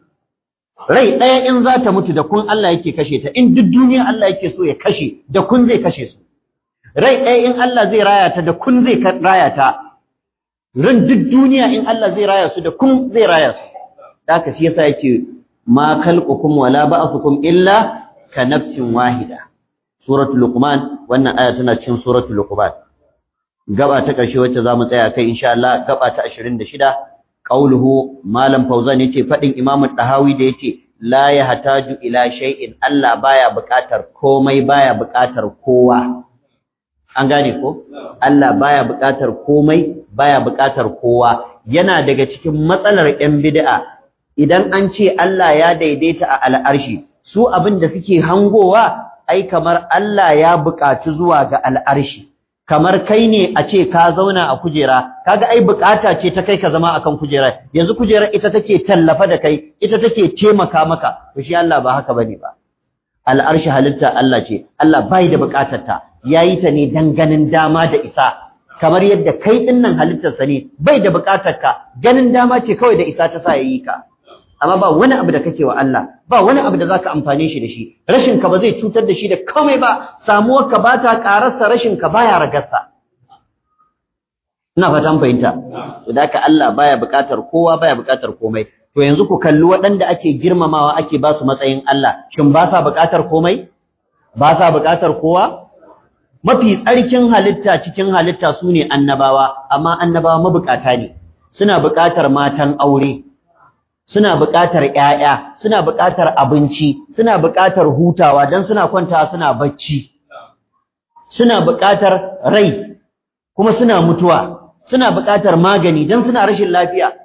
rai ɗaya in za ta mutu da kun Allah yake kashe ta in duk duniya Allah yake so ya kashe da kun zai kashe su rai ɗaya in Allah zai raya ta da kun zai raya ta ran duk duniya in Allah zai raya su da kun zai raya su haka shi yasa yake ma khalqukum wala ba'thukum illa ka nafsin wahida suratul luqman wannan aya tana cikin suratul luqman gaba ta ƙarshe wacce zamu tsaya kai insha Allah gaba ta 26 qauluhu malam fauzan yace fadin imam tahawi da yace la yahtaju ila shay'in Allah baya buƙatar komai baya buƙatar kowa an gane ko Allah baya buƙatar komai baya buƙatar kowa yana daga cikin matsalar 'yan bid'a idan an ce Allah ya daidaita a al'arshi su abin da suke hangowa ai kamar Allah ya buƙaci zuwa ga al'arshi kamar kai ne a ce ka zauna a kujera kaga ai buƙata ce ta kai ka zama akan kujera yanzu kujerar ita take tallafa da kai ita take taimaka maka to shi Allah ba haka bane ba al'arshi halitta Allah ce Allah bai da buƙatar ta yayi ta ne dan ganin dama da isa kamar yadda kai dinnan halittarsa ne bai da buƙatar ka ganin dama ce kawai da isa ta sa yayi ka amma ba wani abu da kake wa Allah ba wani abu da zaka amfane shi da shi rashin ka ba zai cutar da shi da komai ba samuwar ka bata kararsa rashin ka baya ragarsa ina fatan fahimta to da haka Allah baya buƙatar kowa baya buƙatar komai to yanzu ku kalli waɗanda ake girmamawa ake ba su matsayin Allah shin ba sa buƙatar komai ba sa buƙatar kowa mafi tsarkin halitta cikin halitta su ne annabawa amma annabawa mabukata ne suna buƙatar matan aure suna buƙatar ƴaƴa suna buƙatar abinci suna buƙatar hutawa dan suna kwanta suna bacci suna buƙatar rai kuma suna mutuwa suna buƙatar magani dan suna rashin lafiya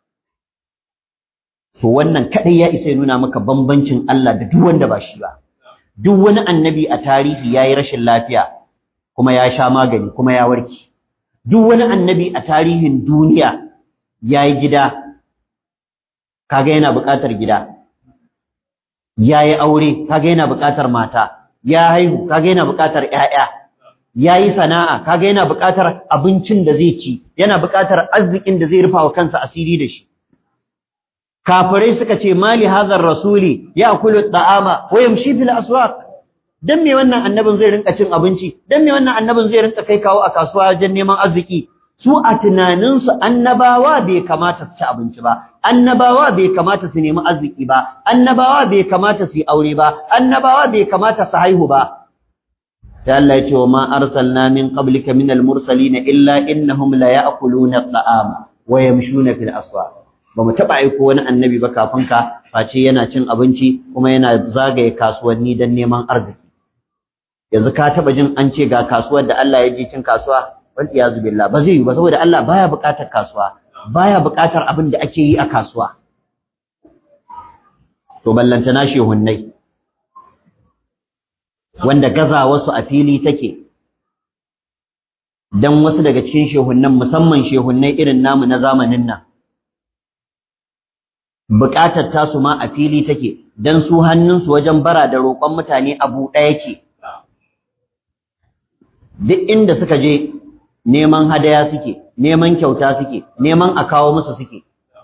to wannan kadai ya isa ya nuna maka bambancin Allah da duk wanda ba shi ba duk wani annabi a tarihi yayi rashin lafiya kuma ya sha magani kuma ya warke duk wani annabi a tarihin duniya yayi gida kaga yana buƙatar gida yayi aure kaga yana buƙatar mata ya haihu kaga yana buƙatar ƴaƴa yayi sana'a kaga yana buƙatar abincin da zai ci yana buƙatar arzikin da zai rufa wa kansa asiri da shi kafirai suka ce mali hazar rasuli ya'kulu at'ama wa yamshi fil aswaq dan me wannan annabin zai rinka cin abinci dan me wannan annabin zai rinka kai kawo a kasuwa wajen neman arziki su a tunanin su annabawa bai kamata su ci abinci ba annabawa bai kamata su nemi arziki ba annabawa bai kamata su yi aure ba annabawa bai kamata su haihu ba sai Allah ya ce wa ma arsalna min qablika minal mursalin illa innahum la ya'kuluna at'ama wa yamshuna fil aswaq ba mu taɓa aiko wani annabi ba kafin ka face yana cin abinci kuma yana zagaye kasuwanni don neman arziki yanzu ka taɓa jin an ce ga kasuwar da Allah ya je cin kasuwa wal iyazu billah ba zai yi ba saboda Allah baya buƙatar kasuwa baya buƙatar abin da ake yi a kasuwa to ballantana shehunnai wanda gaza wasu a fili take dan wasu daga cikin shehunnan musamman shehunnai irin namu na zamanin nan buƙatar tasu ma a fili take dan su hannunsu wajen bara da roƙon mutane abu ɗaya ke duk inda suka je neman hadaya suke neman kyauta suke neman a kawo musu suke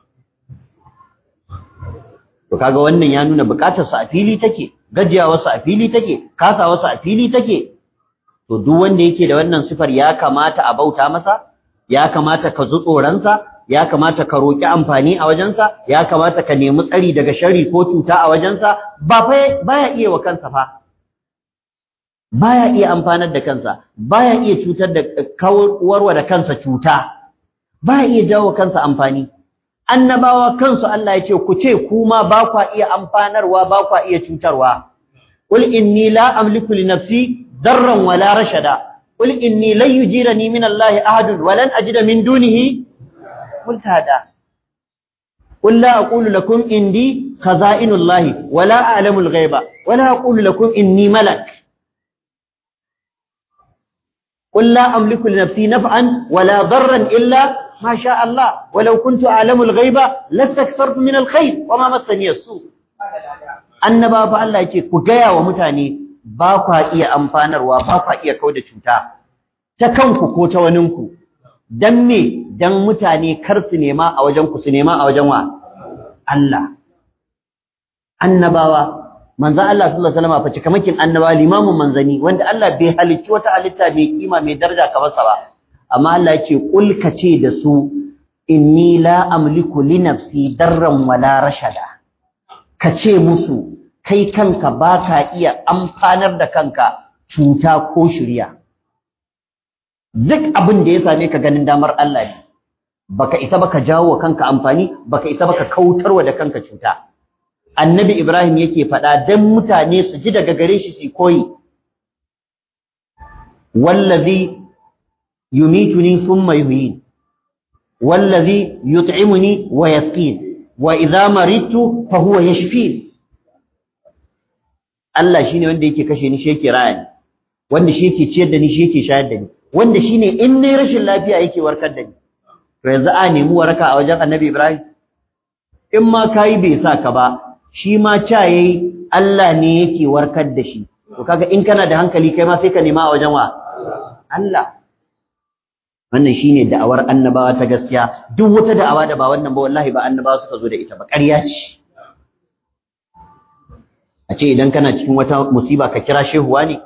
to kaga wannan ya nuna buƙatar su a fili take gajiyawar su a fili take kasawar su a fili take to duk wanda yake da wannan sifar ya kamata a bauta masa ya kamata ka zu tsoronsa ya kamata ka roƙi amfani a wajensa ya kamata ka nemi tsari daga shari ko cuta a wajensa ba fa baya iya wa kansa fa baya iya amfanar da kansa baya iya cutar da kawarwa da kansa cuta baya iya jawo kansa amfani annabawa kansu Allah ya ce ku ce kuma ba kwa iya amfanarwa ba kwa iya cutarwa qul inni la amliku li nafsi darran wala rashada qul inni lan yujirani min Allah ahadun wa lan ajida min dunihi multada قل لا أقول لكم إني خزائن الله ولا أعلم الغيب ولا أقول لكم إني ملك قل لا أملك لنفسي نفعا ولا ضرا إلا ما شاء الله ولو كنت أعلم الغيب لاستكثرت من الخير وما مسني السوء annaba fa Allah yake ku gaya wa mutane ba kwa iya amfanarwa ba kwa iya kauda cuta ta kanku ko ta waninku dan me dan mutane kar su nema a wajen ku su nema a wajen wa Allah annabawa manzo Allah sallallahu alaihi wasallam fa cikamakin annabawa limamin manzani wanda Allah bai halicci wata halitta mai kima mai daraja kamar sa ba amma Allah yake kul ce da su inni la amliku li nafsi darran wala rashada kace musu kai kanka baka iya amfanar da kanka cuta ko shirya duk abin da ya same ka ganin damar Allah ne baka isa baka jawo wa kanka amfani baka isa baka kautarwa da kanka cuta annabi Ibrahim yake faɗa dan mutane su ji daga gare shi su koyi wallazi yumituni thumma yuhyin wallazi yut'imuni wa yasqin wa idza maridtu fa huwa yashfin Allah shine wanda yake kashe ni shi yake raya ni wanda shi yake ciyar da ni shi yake shayar da ni wanda shine in nayi rashin lafiya yake warkar da ni to yanzu a nemi waraka a wajen Annabi Ibrahim in ma kai bai sa ka ba shi ma ca yayi Allah ne yake warkar da shi to kaga in kana da hankali kai ma sai ka nema a wajen wa Allah wannan shine da'awar annabawa ta gaskiya duk wata da'awa da ba wannan ba wallahi ba annabawa suka zo da ita ba ƙarya ce a ce idan kana cikin wata musiba ka kira shehuwa ne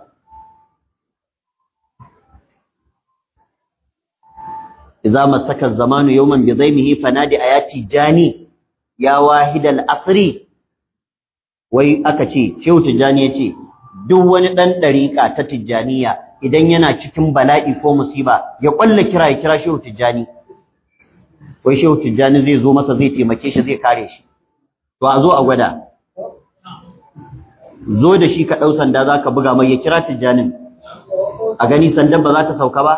idza masaka zamanu yawman bi dhaymihi fanadi ayati jani ya wahidal asri wai aka ce shehu tijjani ya ce duk wani ɗan ɗariƙa ta tijjaniya idan yana cikin bala'i ko musiba ya kwalla kira ya kira shehu tijjani wai shehu tijjani zai zo masa zai taimake shi zai kare shi to a zo a gwada zo da shi ka ɗau sanda za ka buga mai ya kira tijjanin a gani sandan ba za ta sauka ba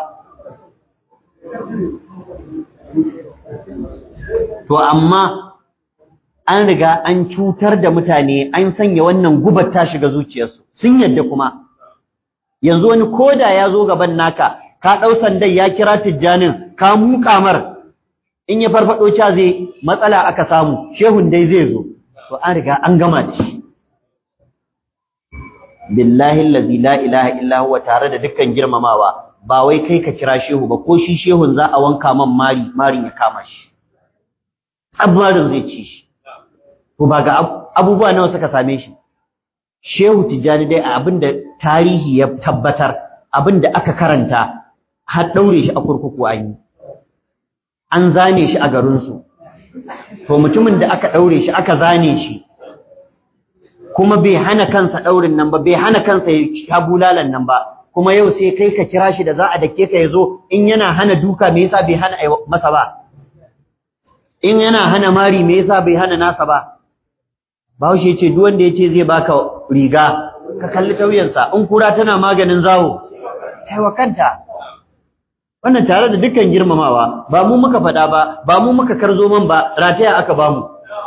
to amma an riga an cutar da mutane an sanya wannan gubar ta shiga zuciyarsu sun yadda kuma yanzu wani koda ya zo gaban naka ka ɗau sandan ya kira tijjanin ka muƙa mar in ya farfaɗo ca zai matsala aka samu shehun dai zai zo to an riga an gama da shi billahi allazi la ilaha illa huwa tare da dukkan girmamawa ba wai kai ka kira shehu ba ko shi shehun za a wanka man mari marin ya kama shi tsabarin zai ci shi to ba ga abubuwa nawa suka same shi shehu tijjani dai a abinda tarihi ya tabbatar abinda aka karanta har daure shi a kurkuku an yi an zane shi a garinsu to mutumin da aka daure shi aka zane shi kuma bai hana kansa daurin nan ba bai hana kansa ya bulalan nan ba kuma yau sai kai ka kira shi da za a dake ka yazo in yana hana duka me yasa bai hana masa ba in yana hana mari me yasa bai hana nasa ba Bahaushe yace duk wanda yace zai baka riga ka kalli tauyansa in kura tana maganin zawo taiwa kanta wannan tare da dukkan girmamawa ba mu muka faɗa ba ba mu muka karzo man ba rataya aka bamu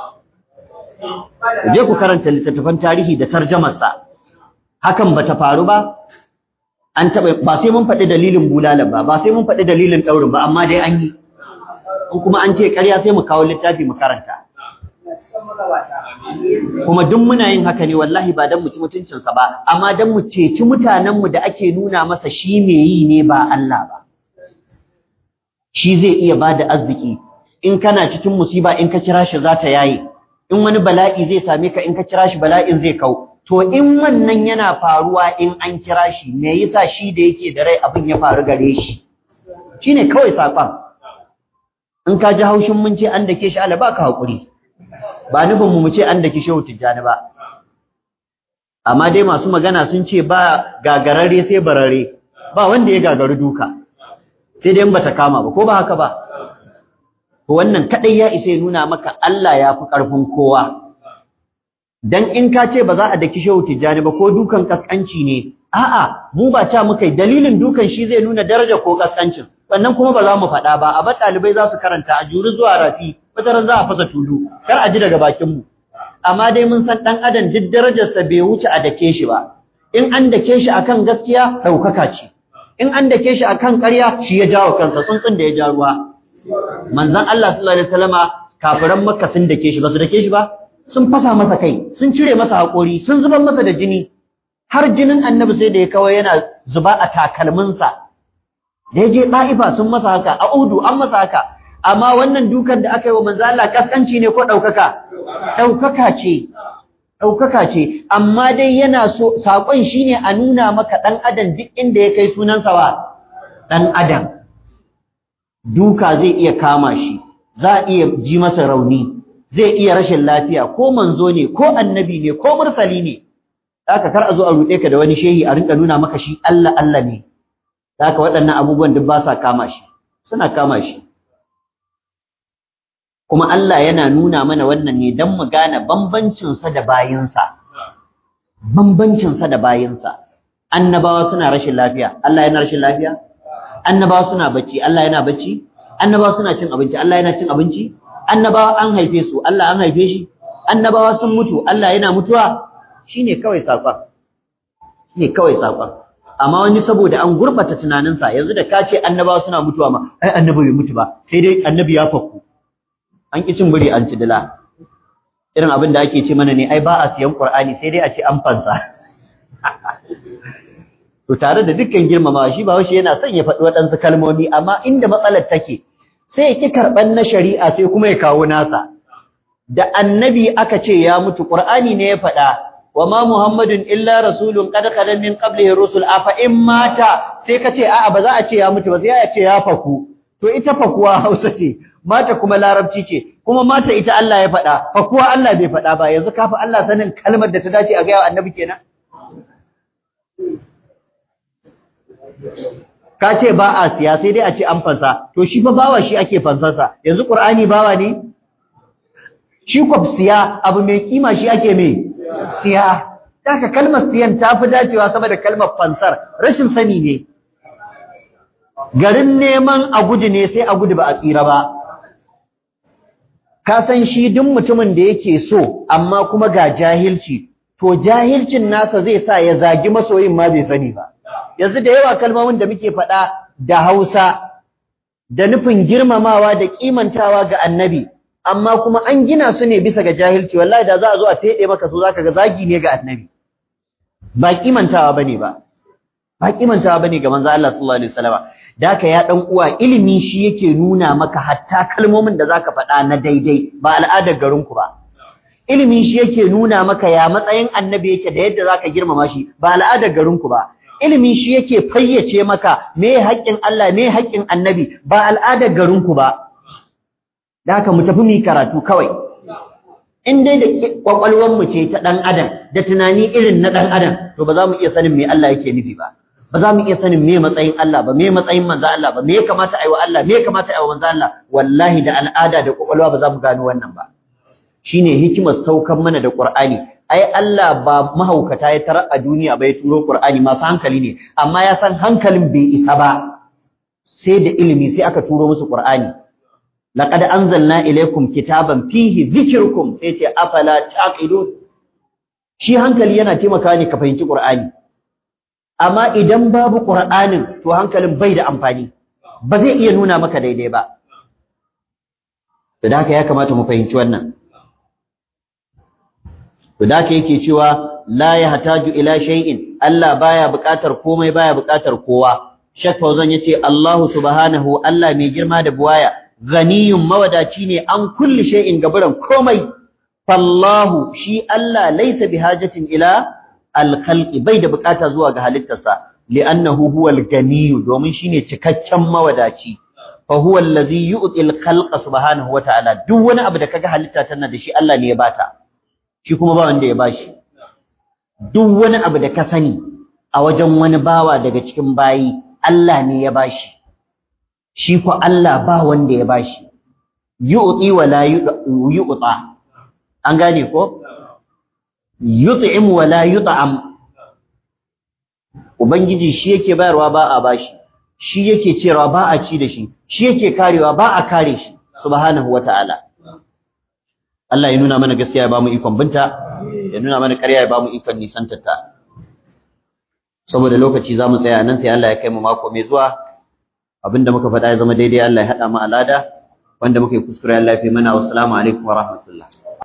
je ku karanta littattafan tarihi da tarjamarsa hakan bata faru ba an taɓa ba sai mun faɗi dalilin bulalan ba ba sai mun faɗi dalilin ɗaurin ba amma dai an yi in kuma an ce ƙarya sai mu kawo littafi mu karanta kuma duk muna yin haka ne wallahi ba dan mu ci mutuncinsa ba amma dan mu ceci mutanenmu da ake nuna masa shi me yi ne ba Allah ba shi zai iya bada arziki in kana cikin musiba in ka kira shi za ta yaye in wani bala'i zai same ka in ka kira shi bala'in zai kau to in wannan yana faruwa in an kira shi me yasa shi da yake da rai abin ya faru gare shi shine kawai sakon in ka ji haushin mun ce an dake shi Allah baka hakuri ba nufin mu mu ce an dake shehu tijjani ba amma dai masu magana sun ce ba gagarare sai barare ba wanda ya gagaru duka sai dai in bata kama ba ko ba haka ba to wannan kadai ya isa ya nuna maka Allah ya fi karfin kowa dan in ka ce ba za a daki shehu tijjani ba ko dukan kaskanci ne a'a mu ba ca muka yi dalilin dukan shi zai nuna daraja ko kaskancin wannan kuma ba za mu faɗa ba a ba ɗalibai za su karanta a juri zuwa rafi wataran za a fasa tulu kar a ji daga bakin mu amma dai mun san ɗan adam duk darajarsa bai wuce a dake shi ba in an dake shi akan gaskiya ɗaukaka ce in an dake shi akan ƙarya shi ya jawo kansa tsuntsun da ya ja ruwa manzon Allah sallallahu alaihi wasallama kafiran makka sun dake shi ba su dake shi ba sun fasa masa kai sun cire masa haƙori sun zubar masa da jini har jinin annabi sai da ya kawai yana zuba a takalminsa da ya je ɗa'ifa sun masa haka a udu an masa haka amma wannan dukan da aka yi wa manzo Allah kaskanci ne ko ɗaukaka ɗaukaka ce ɗaukaka ce amma dai yana so saƙon shine a nuna maka ɗan adam duk inda ya kai sunansa ba ɗan adam duka zai iya kama shi za a iya ji masa rauni zai iya rashin lafiya ko manzo ne ko annabi ne ko mursali ne haka kar a zo a ruɗe ka da wani shehi a rinka nuna maka shi Allah Allah ne haka waɗannan abubuwan duk ba sa kama shi suna kama shi kuma Allah yana nuna mana wannan ne don mu gane bambancinsa da bayinsa bambancinsa da bayinsa annabawa suna rashin lafiya Allah yana rashin lafiya annabawa suna bacci Allah yana bacci annabawa suna cin abinci Allah yana cin abinci annabawa an haife su Allah an haife shi annabawa sun mutu Allah yana mutuwa shine kawai sakon shine kawai sakon amma wani saboda an gurbata tunaninsa yanzu da ka ce annabawa suna mutuwa ma ai annabi bai mutu ba sai dai annabi ya fakku an ki cin buri an ci dila irin abin da ake ce mana ne ai ba a siyan qur'ani sai dai a ce an fansa to tare da dukkan girmamawa shi ba shi yana son ya faɗi waɗansu kalmomi amma inda matsalar take sai ya ki karɓan na shari'a sai kuma ya kawo nasa da annabi aka ce ya mutu qur'ani ne ya faɗa wa ma muhammadun illa rasulun qad khala min qablihi rusul afa in mata sai ka ce a'a ba za a ce ya mutu ba sai a ce ya faku to ita fakuwa Hausa ce mata kuma larabci ce kuma mata ita Allah ya faɗa fakuwa Allah bai faɗa ba yanzu kafa Allah sanin kalmar da ta dace a ga annabi kenan ka ce ba a siya sai dai a ce an fansa to shi fa bawa shi ake fansarsa yanzu qur'ani bawa ne shi kwab siya abu mai kima shi ake me siya haka kalmar siyan ta fi dacewa sama da kalmar fansar rashin sani ne garin neman a gudu ne sai a gudu ba a tsira ba ka san shi duk mutumin da yake so amma kuma ga jahilci to jahilcin nasa zai sa ya zagi masoyin ma bai sani ba yanzu da yawa kalmomin da muke faɗa da Hausa da nufin girmamawa da kimantawa ga annabi amma kuma an gina su ne bisa ga jahilci wallahi da za a zo a fede maka su zaka ga zagi ne ga annabi ba kimantawa bane ba ba kimantawa bane ga manzo Allah sallallahu alaihi wasallam da haka ya dan uwa ilimi shi yake nuna maka hatta kalmomin da zaka faɗa na daidai ba al'adar garin ku ba ilimi shi yake nuna maka ya matsayin annabi yake da yadda zaka girmama shi ba al'adar garin ku ba ilimi shi yake fayyace maka me haƙƙin Allah me haƙƙin annabi ba al'adar garin ku ba da haka mu tafi mu karatu kawai in dai da kwakwalwar mu ce ta dan adam da tunani irin na dan adam to ba za mu iya sanin me Allah yake nufi ba ba za mu iya sanin me matsayin Allah ba me matsayin manzo Allah ba me ya kamata ayi wa Allah me ya kamata ayi wa manzo Allah wallahi da al'ada da kwakwalwa ba za mu gano wannan ba shine hikimar saukan mana da Qur'ani ai Allah ba mahaukata ya tarar a duniya ba ya turo Qur'ani masu hankali ne amma ya san hankalin bai isa ba sai da ilimi sai aka turo musu Qur'ani laqad anzalna ilaykum kitaban fihi dhikrukum sai ce afala taqilun shi hankali yana taimakawa ne ka fahimci Qur'ani amma idan babu Qur'anin to hankalin bai da amfani ba zai iya nuna maka daidai ba da haka ya kamata mu fahimci wannan to da haka yake cewa la yahtaju ila shay'in Allah baya buƙatar komai baya buƙatar kowa Sheikh Fauzan yace Allahu subhanahu Allah mai girma da buwaya ghaniyun mawadaci ne an kulli shay'in gaburan komai fallahu shi Allah laysa bihajatin ila al-khalqi bai da buƙata zuwa ga halittarsa li'annahu huwal ganiyyu domin shine cikakken mawadaci fa huwa allazi yu'ti al-khalqa subhanahu wata'ala duk wani abu da kaga halitta tana da shi Allah ne ya bata shi kuma ba wanda ya bashi duk wani abu da ka sani a wajen wani bawa daga cikin bayi Allah ne ya bashi shi ko Allah ba wanda ya bashi yu'ti wa la yu'ta an gane ko yut'im wa la yut'am ubangiji shi yake bayarwa ba a bashi shi yake cewa ba a ci da shi shi yake karewa ba a kare shi subhanahu wata'ala Allah ya nuna mana gaskiya ya bamu ikon binta ya nuna mana ƙarya ya bamu ikon nisantarta saboda lokaci zamu tsaya nan sai Allah ya kai mu mako mai zuwa abinda muka faɗa ya zama daidai Allah ya haɗa mu alada wanda muka yi kuskure Allah ya fi mana wassalamu alaikum wa rahmatullah